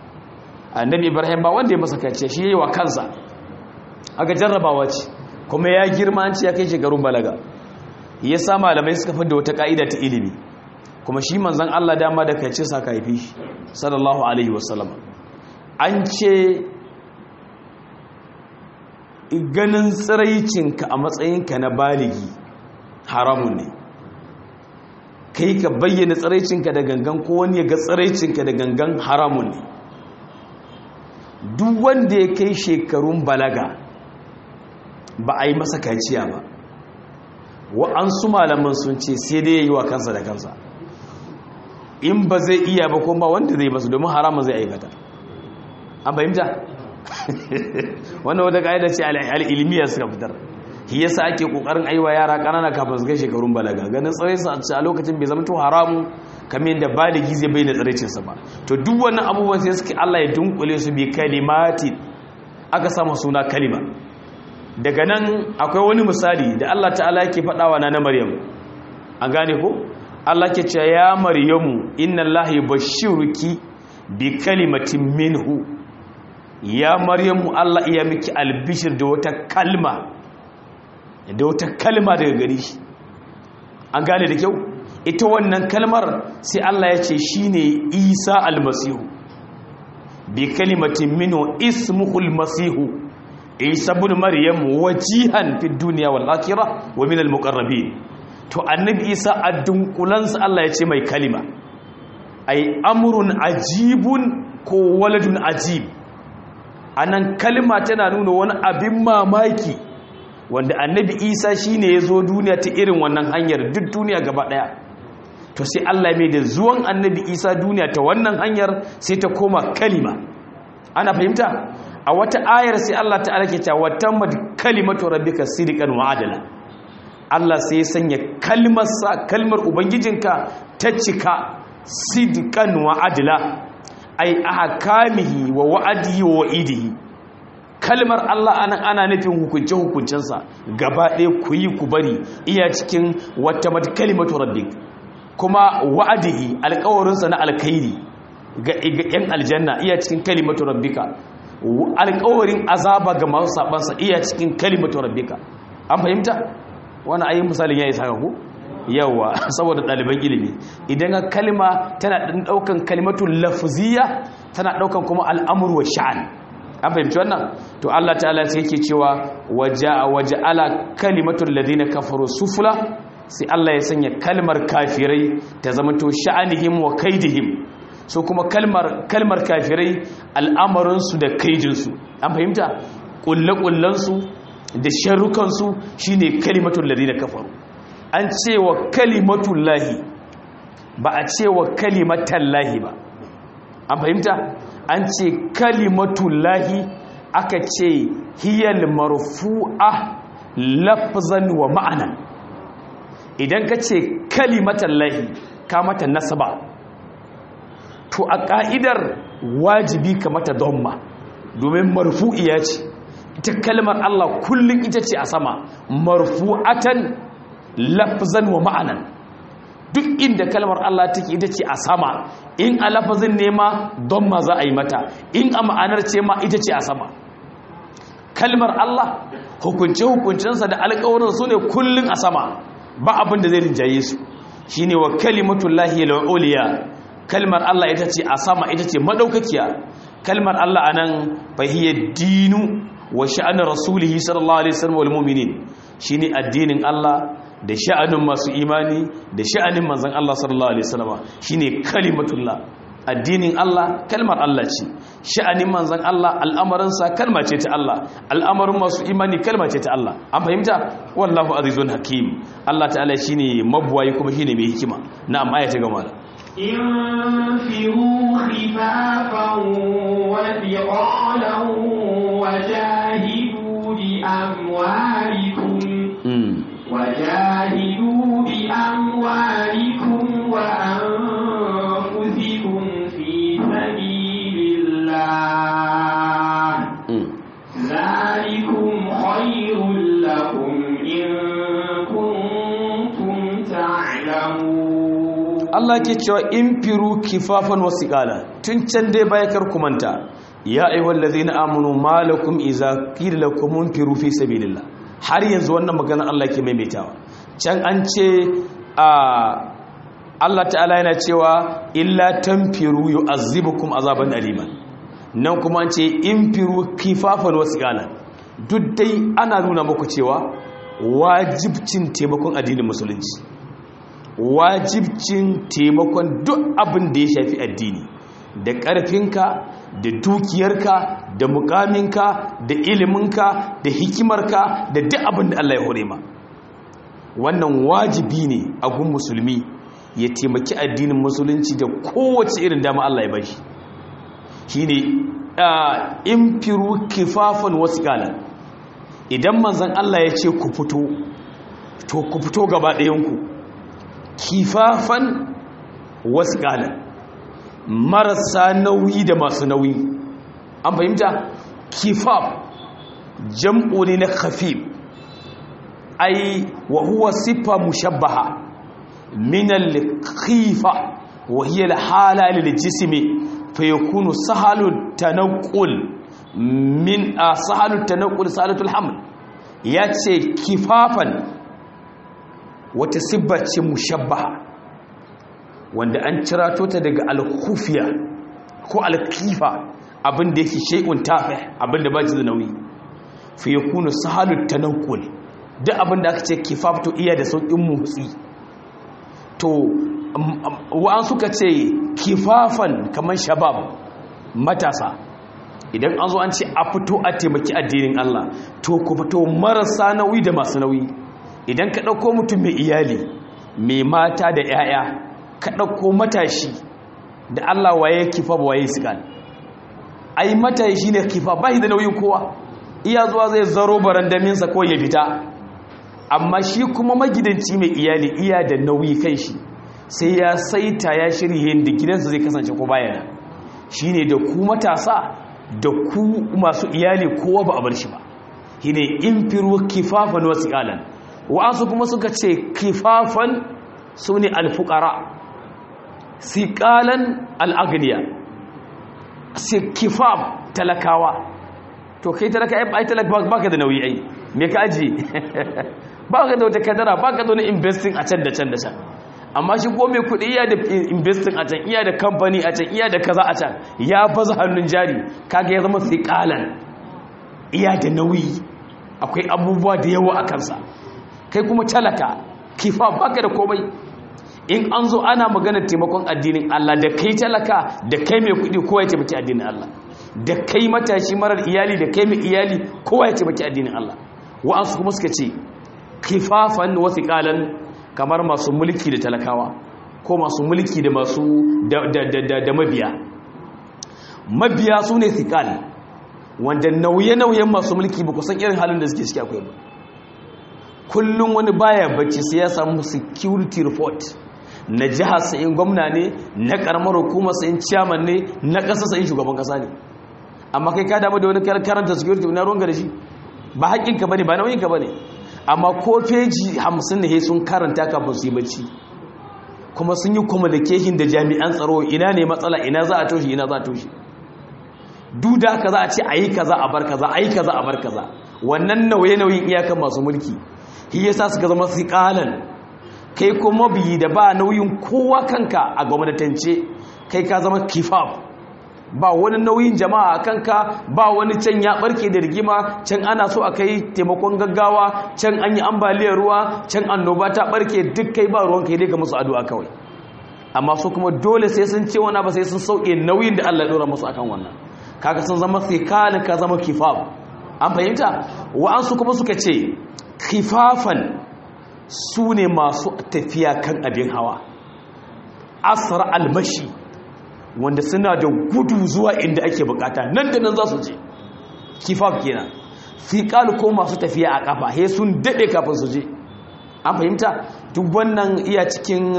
annabi Ibrahim ba wanda ya masa kaciya shi yi wa kansa aka jarrabawa ce kuma ya girma an ce ya kai shekarun balaga ya sa malamai suka fi da wata ka'ida ta ilimi kuma shi manzan Allah dama da kai ce sa ka haifi shi sallallahu alaihi wasallam an ce ganin tsiraicinka a matsayinka na baligi haramun ne kai ka bayyana tsiraicinka da gangan ko wani ya ga tsiraicinka da gangan haramun ne duk wanda ya kai shekarun balaga ba a yi masa kaciya ba wa'ansu malaman sun ce sai dai ya yi wa kansa da kansa in ba zai iya ba kuma wanda zai basu domin haramun zai aikata an fahimta wannan wata ka'ida ce al'ilmiya suka fitar shi yasa ake kokarin aiwa yara kanana kafin su kai shekarun balaga ganin tsaraisa a lokacin bai zama to haramu kamar yadda baligi zai bai da tsaraicinsa ba to duk wannan abubuwan sai suke Allah ya dunkule su bi kalimati aka sama suna kalima daga nan akwai wani misali da Allah ta'ala yake faɗawa na na Maryam an gane ko Allah ke cewa ya Maryamu inna Allah yubashshiruki bi kalimatin minhu ya Maryamu Allah iya miki albishir da wata kalma da wata kalma daga gari shi an gane da kyau ita wannan kalmar sai Allah ya ce shine Isa almasihu bi kalimatin minhu ismuhul masihu isa bin maryam wajihan fi duniya wal akhirah wa min al muqarrabin to annabi isa addunkulansa Allah ya ce mai kalima ai amrun ajibun ko waladun ajib anan kalima tana nuna wani abin mamaki wanda annabi isa shine ya zo duniya ta irin wannan hanyar duk duniya gaba daya to sai Allah mai da zuwan annabi isa duniya ta wannan hanyar sai ta koma kalima ana fahimta a wata ayar sai Allah ta'ala ke cewa tammat kalimatu rabbika sidqan wa adala Allah sai ya sanya kalmar sa kalmar ubangijinka ta cika sidqan wa adla ai ahkamihi wa wa'adihi wa wa'idihi kalmar Allah anan ana nufin hukunce hukuncensa gaba ɗaya ku yi ku bari iya cikin wata mat kalimatu rabbik kuma wa'adihi alƙawarinsa na alkhairi ga yan aljanna iya cikin kalimatu rabbika alƙawarin azaba ga masu sabansa iya cikin kalimatu rabbika an fahimta wani ayin misalin ya yi saka ku yawa saboda ɗaliban ilimi idan ka kalma tana ɗan ɗaukan kalimatun lafziya tana ɗaukan kuma al'amur wa sha'an an fahimci wannan to Allah ta'ala sai yake cewa waje ala kalimatun ladina kafaru sufula sai Allah ya sanya kalmar kafirai ta zama to sha'anihim wa kaidihim so kuma kalmar kalmar kafirai al'amarinsu da kaidinsu an fahimta ƙulle-ƙullensu da sharrukansu shine kalimatun ladina kafaru an ce wa kalimatun lahi ba a ce wa kalimatan lahi ba an fahimta an ce kalimatun lahi aka ce hiyal marfu'a lafzan wa ma'ana idan ka ce kalimatan lahi ka mata nasaba to a ƙa'idar wajibi ka mata donma domin marfu'iya ce ita kalmar Allah kullum ita ce a sama marfu'atan lafzan wa ma'anan duk inda kalmar Allah take ita ce a sama in a lafazin ne ma don ma za a yi mata in a ma'anar ce ma ita ce a sama kalmar Allah hukunce-hukuncensa da alƙawarin su ne kullum a sama ba abin da zai rinjaye su shi ne wa kalimatun lahiyar al'uliya kalmar Allah ita ce a sama ita ce madaukakiya kalmar Allah a nan fahiyar dinu wa sha'anin rasulihi sallallahu alaihi wasallam wal mu'minin shine addinin Allah da sha'anin masu imani da sha'anin manzon Allah sallallahu alaihi wasallam shine kalimatullah addinin Allah kalmar Allah ce sha'anin manzon Allah al'amarin sa kalma ce ta Allah al'amarin masu imani kalma ce ta Allah an fahimta wallahu azizun hakim Allah ta'ala shine mabwayi kuma shine mai hikima na'am aya ta gama انفروا خفافا وثقالا وجاهدوا بأموالكم وجاهدوا بأموالكم وأنفسكم في سبيل الله ذلكم خير لكم إن كنتم تعلمون Allah ke cewa in firu kifafan wasu ƙala tun can dai baya kar kumanta ya ayyuhal ladzina amanu malakum idza qila lakum firu fi sabilillah har yanzu wannan magana Allah ke maimaitawa can an ce a Allah ta'ala yana cewa illa tanfiru yu'azzibukum azaban aliman nan kuma an ce in firu kifafan wasu ƙala duk dai ana nuna muku cewa wajibcin taimakon addinin musulunci wajibcin taimakon duk abin da ya shafi addini da ƙarfinka da dukiyarka da mukaminka da iliminka da hikimarka da duk abin da Allah ya hore ma wannan wajibi ne a gun musulmi ya taimaki addinin musulunci da kowace irin dama Allah ya bashi shine in firu kifafan wasu idan manzan Allah ya ce ku fito to ku fito gaba ɗayanku kifafan wasu marasa nauyi da masu nauyi an fahimta kifaf jam'u ne na khafif ai wa huwa siffa mushabbaha min al-khifa wa hiya al-hala lil-jismi fa yakunu sahalu tanqul min sahalu tanqul salatul haml yace kifafan wata sibba ce mushabbaha wanda an cirato ta daga alkufiya ko alkifa abinda yake shay'un tafi abinda ba shi da nauyi fi yakunu sahalut tanaqqul duk abinda aka ce kifaf to iya da saukin motsi to wa'an suka ce kifafan kamar shabab matasa idan an zo an ce a fito a taimaki addinin Allah to ku fito marasa nauyi da masu nauyi idan ka ɗauko mutum mai iyali mai mata da 'ya'ya ka ɗauko matashi da Allah waye kifa ba waye sigan ai matashi ne kifa ba shi da nauyin kowa iya zuwa zai zaro barandaminsa ko ya fita amma shi kuma magidanci mai iyali iya da nauyi kan shi sai ya saita ya shirye da gidansa zai kasance ko bayana shine da ku matasa da ku masu iyali kowa ba a bar shi ba shine infiru kifafan wasu iyalan wa'ansu kuma suka ce kifafan su ne alfukara siƙalan al'agniya kifaf talakawa to kai talaka ai talaka baka da nauyi ai me ka aji baka da wata kadara baka da wani investing a can da can da can amma shi ko mai kuɗi iya da investing a can iya da kamfani a can iya da kaza a can ya baza hannun jari kaga ya zama siƙalan iya da nauyi akwai abubuwa da yawa a kansa kai kuma talaka kifa baka da komai in an zo ana maganar taimakon addinin Allah da kai talaka da kai mai kuɗi kowa ya taimaki addinin Allah da kai matashi marar iyali da kai mai iyali kowa ya taimaki addinin Allah wa'ansu kuma suka ce kifafan wasu ƙalan kamar masu mulki da talakawa ko masu mulki da masu da mabiya mabiya su ne thiqal wanda nauye-nauyen masu mulki ba kusan irin halin da suke ciki akwai ba kullum wani baya bacci sai ya samu security report na jihar sa'in gwamna ne na karamar hukumar sa'in ciyaman ne na ƙasa sa'in shugaban ƙasa ne amma kai ka damu da wani karanta security na ruwan da shi ba haƙƙinka ba ne ba nauyinka ba ne amma ko feji hamsin ne sun karanta kafin su yi bacci kuma sun yi communication da jami'an tsaro ina ne matsala ina za a toshe ina za a toshe duk da haka za a ce a yi kaza a bar kaza a yi kaza a bar kaza wannan nauye-nauyin iyakan masu mulki shi yasa suka zama siƙalan kai kuma biyi da ba nauyin kowa kanka a gwamnatance kai ka zama kifaf ba wani nauyin jama'a a kanka ba wani can ya barke da rigima can ana so a kai taimakon gaggawa can an yi ambaliyar ruwa can annoba ta barke duk kai ba ruwan kai dai ka musu addu'a kawai amma su kuma dole sai sun ce wani ba sai sun sauke nauyin da Allah ya dora musu akan wannan kaga sun zama thiqal ka zama kifaf an fahimta wa'ansu kuma suka ce kifafan su ne masu tafiya kan abin hawa asra almashi wanda suna da gudu zuwa inda ake bukata nan da nan za su je kifaf kenan thiqal ko masu tafiya a kafa he sun dade kafin su je an fahimta duk wannan iya cikin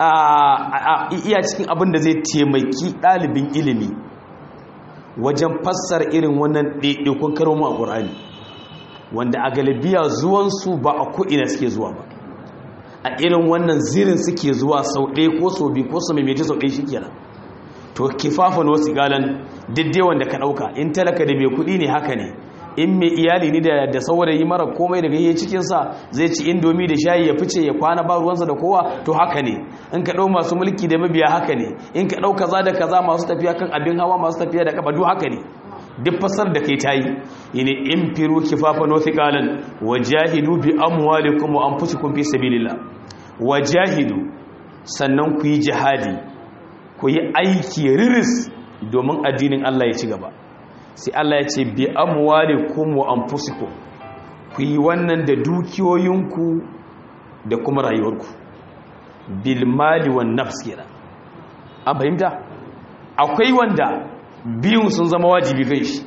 iya cikin abin da zai taimaki ɗalibin ilimi wajen fassara irin wannan ɗaiɗaikun karomu a ƙur'ani wanda a galibiya zuwansu ba a ko'ina suke zuwa ba a irin wannan zirin suke zuwa sau ɗaya ko sau biyu ko sau maimaiti sau ɗaya shi kenan to kifafan wasu galan diddai wanda ka ɗauka in talaka da mai kuɗi ne haka ne in mai iyali ne da saurayi mara komai daga yi cikinsa zai ci indomi da shayi ya fice ya kwana ba ruwansa da kowa to haka ne in ka ɗau masu mulki da mabiya haka ne in ka ɗau kaza da kaza masu tafiya kan abin hawa masu tafiya da kafa duk haka ne duk fasar da kai tayi yene in firu kifafan wa thiqalan wajahidu bi amwalikum wa anfusikum fi sabilillah wajahidu sannan ku yi jihadi ku yi aiki riris domin addinin Allah ya ci gaba sai Allah ya ce bi amwalikum wa anfusikum ku yi wannan da dukiyoyinku da kuma rayuwarku bil mali wan nafs kenan an fahimta akwai wanda biyun sun zama wajibi kai shi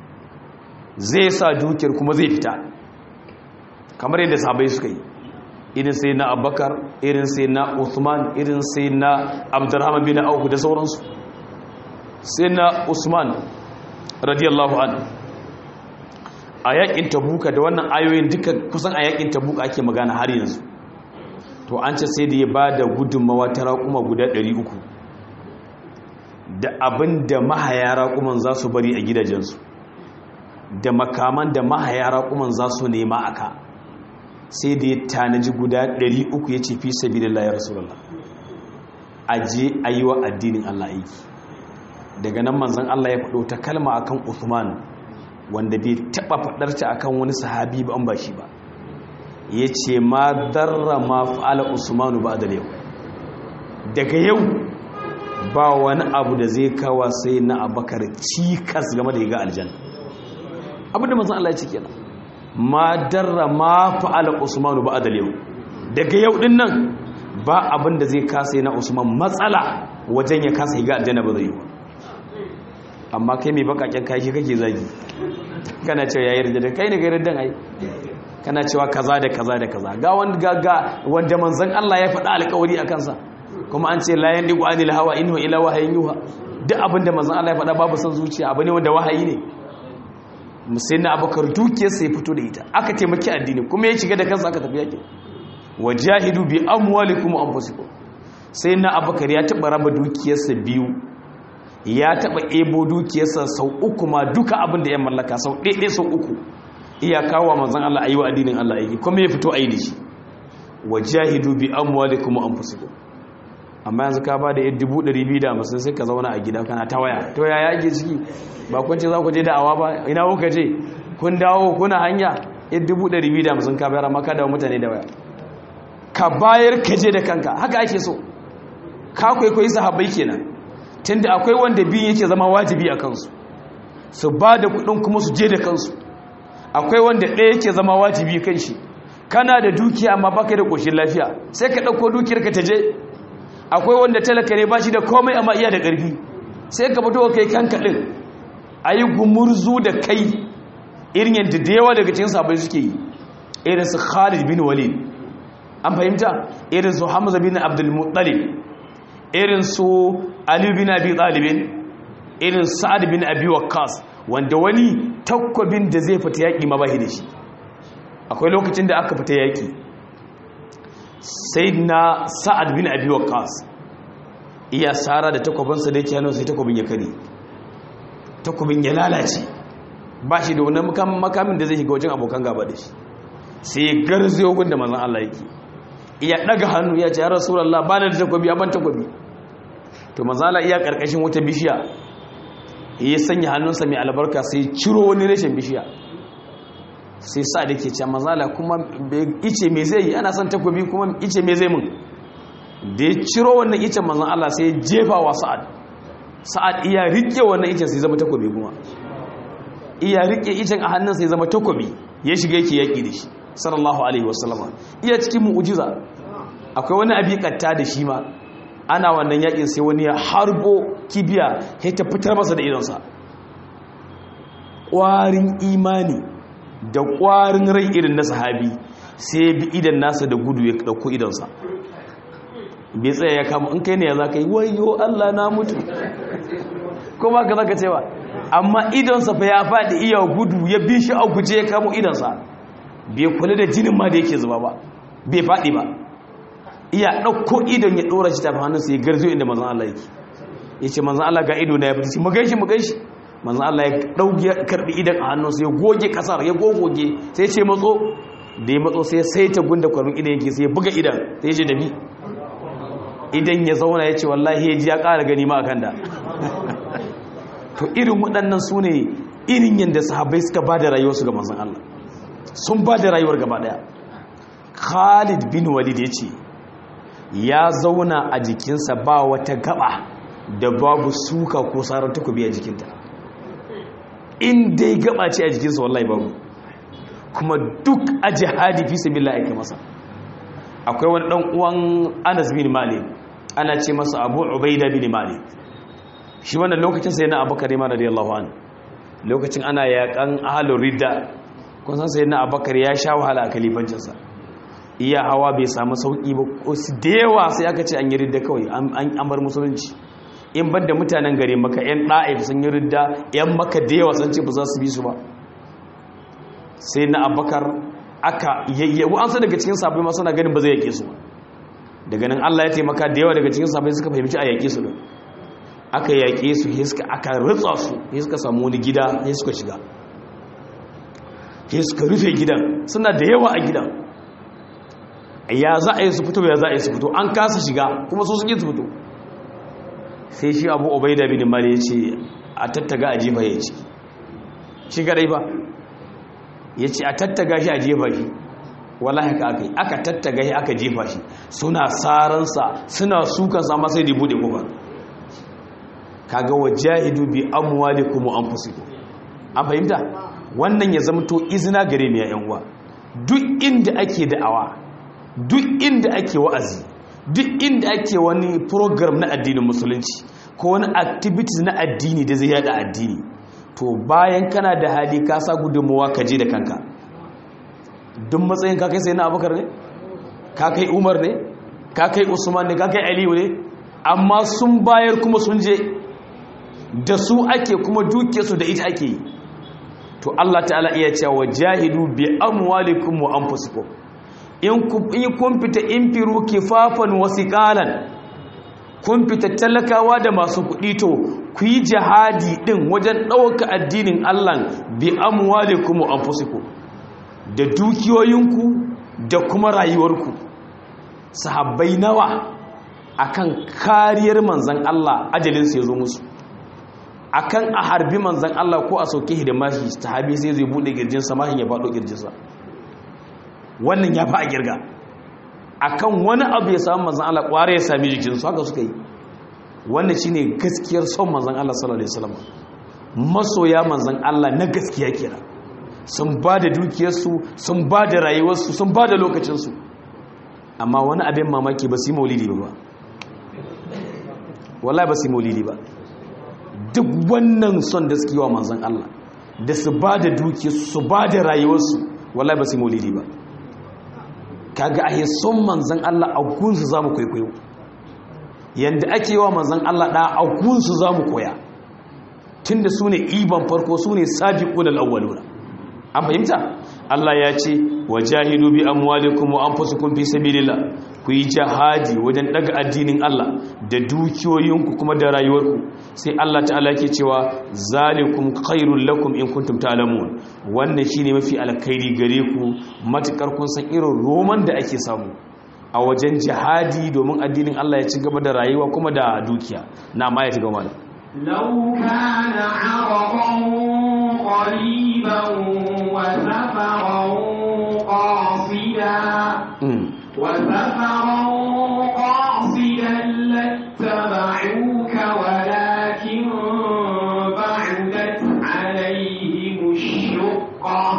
zai sa dukiyar kuma zai fita kamar yadda sahabbai suka yi irin sai na abubakar irin sai na usman irin sai na abdurrahman bin auku da sauransu sai na usman radiyallahu an a yakin tabuka da wannan ayoyin duka kusan a yakin tabuka ake magana har yanzu to an ce sai da ya ba da gudunmawa ta raƙuma guda 300 da abin da mahaya raƙuman za su bari a gidajensu da makaman da mahaya raƙuman za su nema aka sai da ya tanaji guda 300 ya ce fi sabi da layar rasulallah a je a yi wa addinin Allah aiki daga nan manzan Allah ya faɗo ta kalma akan Uthman wanda bai taɓa faɗarta akan wani sahabi ba an ba shi ba ya ce ma darra ma fa'ala Usmanu ba da yau daga yau ba wani abu da zai kawa sai na abakar cikas game da ya ga aljanna abinda manzan Allah ya ce kenan ma darra ma fa'ala Usmanu ba da yau daga yau din nan ba abin da zai kasa na Usman matsala wajen ya kasa ya ga aljanna ba zai yi ba amma kai mai bakaken kashi kake zagi kana cewa yayi rida kai ne ga riddan ai kana cewa kaza da kaza da kaza ga wanda ga wanda manzon Allah ya faɗa alƙawari a kansa kuma an ce la yandiqu anil hawa inhu ila wahayin yuha duk abin da manzon Allah ya faɗa babu son zuciya abu ne wanda wahayi ne musayin abubakar dukiyarsa ya fito da ita aka taimaki addini kuma ya shiga da kansa aka tafi yaƙi wajahidu bi amwalikum wa anfusikum sai na abubakar ya taɓa raba dukiyarsa biyu ya taɓa ebo dukiyarsa sau uku ma duka abin da ya mallaka sau ɗaiɗai sau uku iya kawo manzon Allah ayi wa addinin Allah aiki kuma ya fito ayi da shi wajahidu bi amwalikum wa anfusikum amma yanzu ka ba da yadda dubu ɗari biyu da hamsin sai ka zauna a gida kana ta waya to ya yage ciki ba kun ce za ku je da awa ba ina kuka je kun dawo kuna hanya yadda dubu ɗari biyu da hamsin ka bayar amma ka dawo mutane da waya ka bayar ka je da kanka haka ake so ka kwaikwayi sahabbai kenan tunda akwai wanda biyu yake zama wajibi a kansu su ba da kuɗin kuma su je da kansu akwai wanda ɗaya yake zama wajibi kan shi kana da dukiya amma baka da ƙoshin lafiya sai ka ɗauko dukiyar ka ta je akwai wanda talaka ne ba shi da komai amma iya da ƙarfi sai ka fito kai kanka ɗin a yi gumurzu da kai irin yadda da yawa daga cikin sabai suke yi irin su khalid bin walid an fahimta irin su hamza bin abdulmuttalib irin su ali bin abi talibin irin sa'ad bin abi waqqas wanda wani takwabin da zai fita yaƙi ma bahi da shi akwai lokacin da aka fita yaƙi sai na sa'ad bin abi waqqas iya sara da takwabinsa da yake hannu sai takwabin ya kare takwabin ya lalace ba shi da wani makamin da zai shiga wajen abokan gaba da shi sai ya garzayo gun da manzan Allah yake iya daga hannu ya ce ya rasulullah ba da takwabi a ban takwabi to manzan Allah iya karkashin wata bishiya ya sanya hannunsa mai albarka sai ciro wani rashin bishiya sai sa da ke ce mazala kuma ice mai zai yi ana son takobi kuma ice mai zai mun da ya ciro wannan icen manzan Allah sai ya jefa wa sa'ad sa'ad iya rike wannan icen sai zama takobi kuma iya rike icen a hannun sai zama takobi ya shiga yake yaƙi da shi sallallahu alaihi wasallama iya cikin mu'ujiza akwai wani abi katta da shi ma ana wannan yaƙin sai wani ya harbo kibiya ya ta fitar masa da idonsa ƙwarin imani da ƙwarin rai irin na sahabi sai bi idan nasa da gudu ya ɗauko idonsa bai tsaye ya kama in kai ne ya za ka yi wayo Allah na mutu ko ba ka zaka cewa amma idonsa fa ya faɗi iya gudu ya bi shi a guje ya kamo idonsa bai kula da jinin ma da yake zuba ba bai faɗi ba iya ɗauko idon ya ɗora shi tafi hannunsa ya garzo inda manzan Allah yake ya ce manzan Allah ga ido na ya fita mu gaishe mu gaishe manzan Allah ya ɗauki ya karɓi idan a hannunsa ya goge ƙasar ya gogoge sai ce matso da ya matso sai sai ta gunda kwarin idan yake sai ya buga idan sai ya ce da bi idan ya zauna ya ce wallahi ya ji ya ƙara gani ma a kan da to irin waɗannan su ne irin yadda sahabbai suka ba da rayuwarsu ga manzan Allah sun ba da rayuwar gaba ɗaya khalid bin walid ya ce ya zauna a jikinsa ba wata gaba da babu suka ko sarar takobi a jikinta in dai gaba ce a jikinsa wallahi babu kuma duk a jihadi fi sabila aika masa akwai wani dan uwan Anas bin Malik ana ce masa Abu Ubaida bin Malik shi wannan lokacin sai na Abubakar ma radiyallahu anhu lokacin ana yakan ahlur ridda kun san sai na Abubakar ya sha wahala a kalifancinsa iya hawa bai samu sauki ba su da yawa sai aka ce an yi ridda kawai an bar musulunci in ban da mutanen gare maka yan ɗa'if sun yi ridda yan maka da yawa sun ce ba za su bi su ba sai na abakar aka yayyabu an san daga cikin sabai masu na ganin ba zai yake su ba daga nan allah ya taimaka da yawa daga cikin sabai suka fahimci a yaƙe su ne aka yaƙe su aka ritsa su ya suka samu wani gida ya suka shiga ya suka rufe gidan suna da yawa a gidan ya za a yi su fito ya za a yi su fito an kasa shiga kuma su suke su fito sai shi abu obaida bin mali ya ce a tattaga a jefa ya ce shi kadai ba ya ce a tattaga shi a jefa shi wala haka aka yi aka tattaga shi aka jefa shi suna saransa suna sukansa amma sai da bude kuma kaga wajahidu bi amwalikum wa anfusikum an fahimta wannan ya zama to izina gare ni ya yan uwa duk inda ake da'awa duk inda ake wa'azi duk inda ake wani program na addinin musulunci ko wani activities na addini da zai yada addini to bayan kana da hali ka sa gudunmuwa ka je da kanka duk matsayin ka kai sai na abubakar ne ka kai umar ne ka kai usman ne ka kai aliyu ne amma sun bayar kuma sun je da su ake kuma duke su da ita ake yi to Allah ta'ala iya cewa jahidu bi amwalikum wa anfusikum in kun fita in firu kifafan wasiqalan kun fita talakawa da masu kuɗi to ku yi jihadi din wajen ɗauka addinin Allah bi amwalikum wa anfusikum da dukiyoyinku da kuma rayuwarku sahabbai nawa akan kariyar manzan Allah ajalinsu ya zo musu akan a harbi manzan Allah ko a sauke shi da mashi sahabi sai zai bude girjinsa mashin ya faɗo girjinsa wannan ya fa a girga akan wani abu ya samu manzan Allah ƙware ya sami jikinsu haka suka yi wannan shine gaskiyar son manzan Allah sallallahu alaihi wasallam masoya manzan Allah na gaskiya kira sun ba da dukiyarsu sun ba da rayuwarsu sun ba da lokacinsu amma wani abin mamaki ba su yi maulidi ba wallahi ba su yi maulidi ba duk wannan son da suke yi wa manzan Allah da su ba da dukiyarsu su ba da rayuwarsu wallahi ba su yi maulidi ba kaga ahe son manzan Allah a gunsu za mu kwaikwayo yadda ake yi wa manzan Allah ɗa a gunsu za mu koya tun da su ne iban farko su ne sabiƙun al'awwaluna an fahimta Allah ya ce wa jahidu bi amwalikum wa anfusikum fi sabilillah ku yi jihadi wajen daga addinin Allah da dukiyoyinku kuma da rayuwarku sai Allah ta'ala ke cewa zalikum khairul lakum in kuntum ta'lamun wannan shine mafi alkhairi gare ku matukar kun san irin roman da ake samu a wajen jihadi domin addinin Allah ya ci gaba da rayuwa kuma da dukiya na ma ya ci gaba da لو كان عرضا قريبا وسفرا قاصدا وسفرا قاصدا لاتبعوك ولكن بعدت عليهم الشقة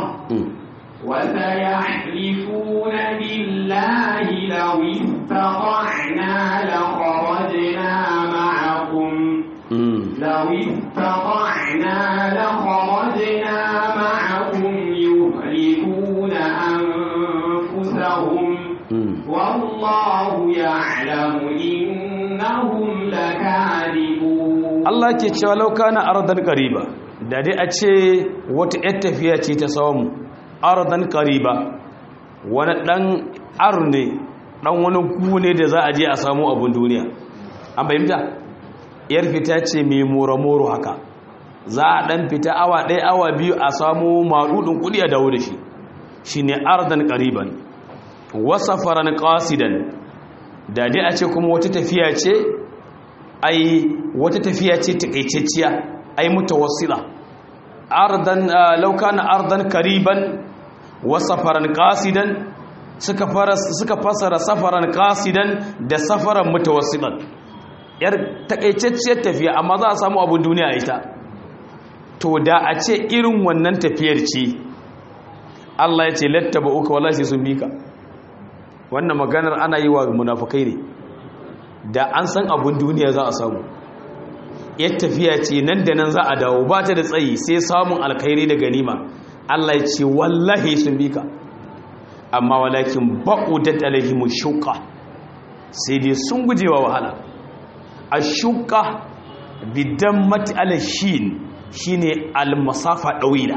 وسيحلفون بالله لو استطعنا لخرجنا معكم لو استطعنا لخرجنا معكم يهلكون أنفسهم والله يعلم إنهم لكاذبون Allah ke cewa lauka na ardan qariba da dai a ce wata yar tafiya ce ta samu ardan qariba wani dan arne dan wani gune da za a je a samu abun duniya an fahimta yar fita ce mai moro-moro haka za a dan fita awa ɗaya awa biyu a samu maɗuɗin kuɗi a dawo da shi shi ne ardan ƙariban wasa faran ƙasidan da dai a ce kuma wata tafiya ce ai wata tafiya ce taƙaitacciya ai mutawassila ardan laukana ardan ƙariban wasa faran ƙasidan suka fasara safaran ƙasidan da safaran mutawassilan yar takaitacciyar tafiya amma za a samu abin duniya a ita to da a ce irin wannan tafiyar ce Allah ya ce lattaba uka wala sai sun bika wannan maganar ana yi wa munafukai ne da an san abin duniya za a samu yar tafiya ce nan da nan za a dawo ba ta da tsayi sai samun alkhairi da ganima Allah ya ce wallahi sun bika amma walakin ba'udat alaihimu shuqa sai dai sun gujewa wahala ashuka bidan mati alashin shine almasafa ɗawila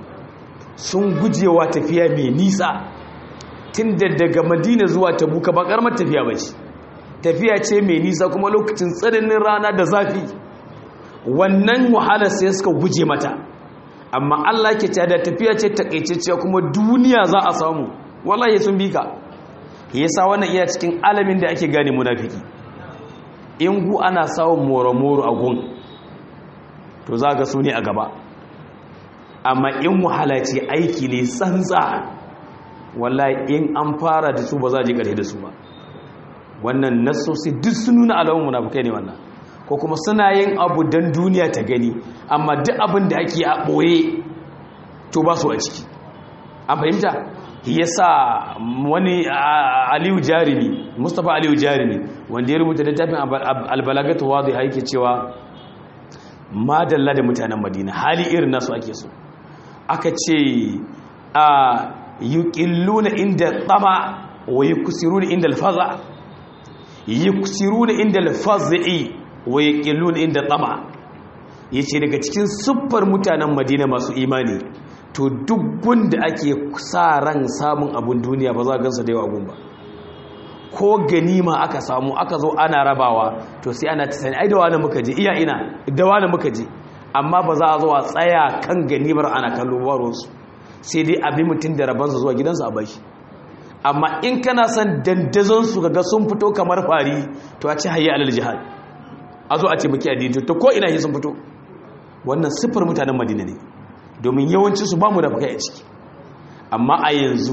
sun gujewa tafiya mai nisa tun da daga madina zuwa tabuka ba ƙarmar tafiya ba ce tafiya ce mai nisa kuma lokacin tsananin rana da zafi wannan wahalar sai suka guje mata amma allah ke da tafiya ce takaitacciya kuma duniya za a samu wallahi sun bi ka yasa wannan iya cikin alamin da ake gane munafiki in gu ana samun moro-moro a gun to za ga su ne a gaba amma in wahala ce aiki ne tsantsa wallahi in an fara da su ba za a ji ƙarfi da su ba wannan nasosi duk sun nuna alamun munafukai ne wannan ko kuma suna yin abu don duniya ta gani amma duk abin da ake a ɓoye to ba su a ciki an fahimta yasa wani aliyu jarimi mustapha aliyu jarimi wanda ya rubuta littafin albalagatu wadda ya yake cewa madalla da mutanen madina hali irin nasu ake so aka ce yuqilluna inda tama wa yuksiruna inda alfaza yuksiruna inda alfazi wa yuqilluna inda tama yace daga cikin siffar mutanen Madina masu imani to duk gunda ake sa ran samun abun duniya ba za ka gansa da yawa gun ba ko ganima aka samu aka zo ana rabawa to sai ana tsani ai da wani muka je iya ina da wani muka je amma ba za a zo a tsaya kan ganimar ana kallo baronsu sai dai abin mutum da rabansa zuwa gidansa a bashi amma in kana son dandazonsu ga sun fito kamar fari to a ci hayya alal jihad a zo a ce muke addini to ko ina sun fito wannan siffar mutanen madina ne domin yawancinsu ba mu da fakai a ciki amma a yanzu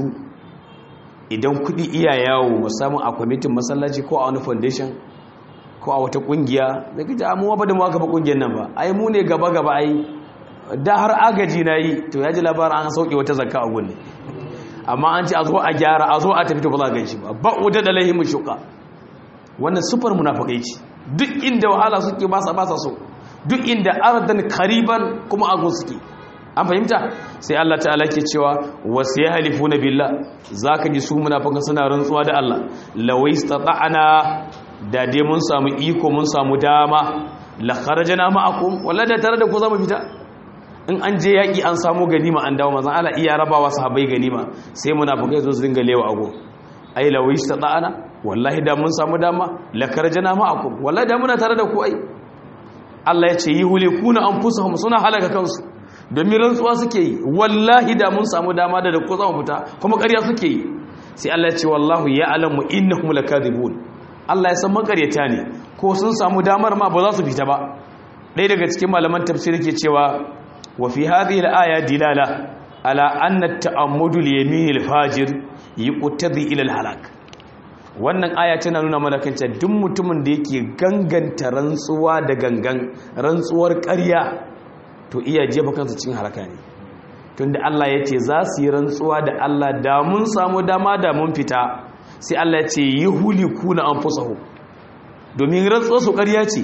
idan kuɗi iya yawo musamman a kwamitin masallaci ko a wani foundation ko a wata kungiya da kace amuwa ba da mu aka ba kungiyar nan ba ai mu ne gaba gaba ai da har agaji na yi to ya ji labarin an sauke wata zakka a gunne amma an ce a zo a gyara a zo a tafi to ba za a ganshi ba ba wuta da lahimu shuka wannan sufar munafikai ce duk inda wahala suke ba sa ba sa so duk inda ardan kariban kuma agun suke an fahimta sai Allah ta'ala ke cewa wasu ya halifu na billah za ka ji su munafikan suna rantsuwa da Allah lawai stata'ana da dai mun samu iko mun samu dama la kharajana ma'akum walla da tare da ku zamu fita in an je yaki an samu ganima an dawo manzon Allah iya rabawa sahabbai ganima sai munafikai zo su dinga lewa ago ai lawai stata'ana wallahi da mun samu dama la kharajana ma'akum wallahi da muna tare da ku ai Allah ya ce yi hulikuna anfusahum suna halaka kansu domin rantsuwa suke yi wallahi da mun samu dama da da ko zamu fita kuma ƙarya suke yi sai Allah ya ce wallahu ya alamu innahum lakadibun Allah ya san makaryata ne ko sun samu damar ma ba za su fita ba ɗaya daga cikin malaman tafsiri ke cewa wa fi hadhihi al-aya dilala ala anna ta'ammudu al-yamin al-fajir yuqtadi ila al-halak wannan aya tana nuna mana kanta duk mutumin da yake ganganta rantsuwa da gangan rantsuwar ƙarya to iya jefa kansa cikin halaka ne tunda Allah ya ce za su yi rantsuwa da Allah da mun samu dama da mun fita sai Allah ya ce yi huliku na anfusahu domin rantsuwa su ƙarya ce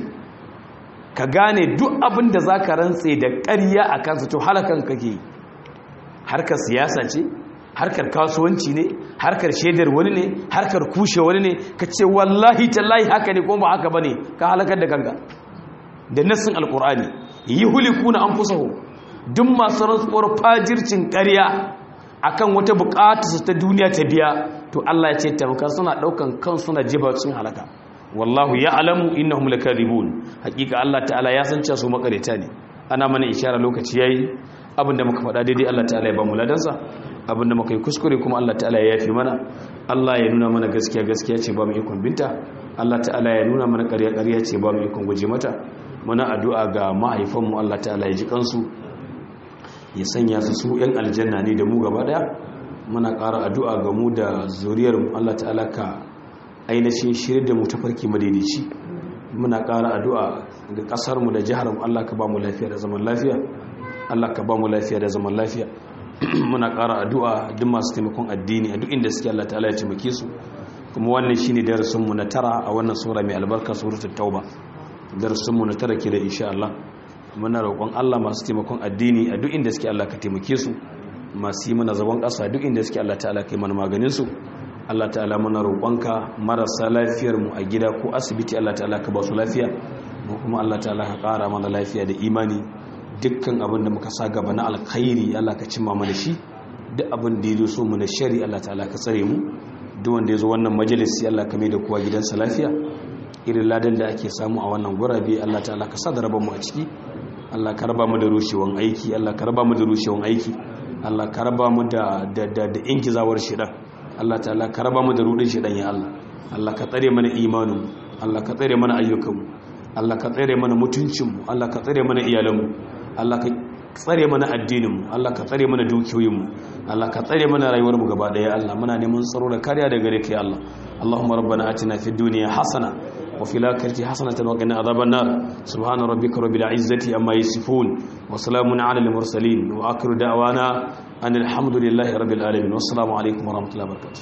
ka gane duk abin da za ka rantse da ƙarya a kansa to halakan kake harkar siyasa ce harkar kasuwanci ne harkar shaidar wani ne harkar kushe wani ne ka ce wallahi tallahi haka ne kuma ba haka ba ne ka halakar da kanka da nassin alkur'ani yi hulikuna an fusahu duk masu rantsuwar fajircin ƙarya akan wata buƙatarsa ta duniya ta biya to Allah ya ce tamkar suna ɗaukan kan suna jibacin halaka wallahu ya alamu innahum lakadibun hakika Allah ta'ala ya san cewa su makareta ne ana mana ishara lokaci yayi abinda muka faɗa daidai Allah ta'ala ya ba mu ladansa abinda muka yi kuskure kuma Allah ta'ala ya yafi mana Allah ya nuna mana gaskiya gaskiya ce ba mu ikon binta Allah ta'ala ya nuna mana ƙarya ƙarya ce ba mu ikon guje mata muna addu'a ga mahaifanmu Allah ta'ala ya ji kansu ya sanya su su ‘yan aljanna ne da mu gaba daya muna ƙara addu'a ga mu da zuriyarmu Allah ta'ala ka ainihin shirin da mu ta farki madaidaici muna ƙara addu'a ga ƙasarmu da jiharmu Allah ka ba mu lafiya da zaman lafiya Allah ka ba mu lafiya da zaman lafiya muna ƙara addu'a duk masu taimakon addini a duk inda suke Allah ta'ala ya taimake su kuma wannan shine darasinmu na tara a wannan sura mai albarka suratul tauba darasinmu na tara ke da insha Allah muna roƙon Allah masu taimakon addini a duk inda suke Allah ka taimake su masu yi mana zagon ƙasa duk inda suke Allah ta'ala kai mana maganin su Allah ta'ala muna roƙonka marasa lafiyar mu a gida ko asibiti Allah ta'ala ka ba su lafiya mu kuma Allah ta'ala ka ƙara mana lafiya da imani dukkan abin da muka sa gaba na alkhairi Allah ka cimma mana shi duk abin da ya so mu na shari Allah ta'ala ka tsare mu duk wanda ya zo wannan majalisi Allah ka mai da kowa gidansa lafiya irin ladan da ake samu a wannan gurabe Allah ta'ala ka sada raba mu a ciki Allah ka raba mu da rushewan aiki Allah ka raba mu da rushewan aiki Allah ka raba mu da da da, da inkizawar shedan Allah ta'ala ka raba mu da rudin shedan ya Allah Allah ka tsare mana imanin Allah ka tsare mana ayyukan Allah ka tsare mana mutuncin mu Allah ka tsare mana iyalan mu Allah ka tsare mana addinin mu Allah ka tsare mana dukiyoyin mu Allah ka tsare mana rayuwar mu gaba daya Allah muna neman tsaro da kariya daga gare ka ya Allah Allahumma rabbana atina fid dunya hasana وفي الآخرة حسنة وقنا عذاب النار سبحان ربك رب العزة أما يصفون وسلام على المرسلين وآخر دعوانا أن الحمد لله رب العالمين والسلام عليكم ورحمة الله وبركاته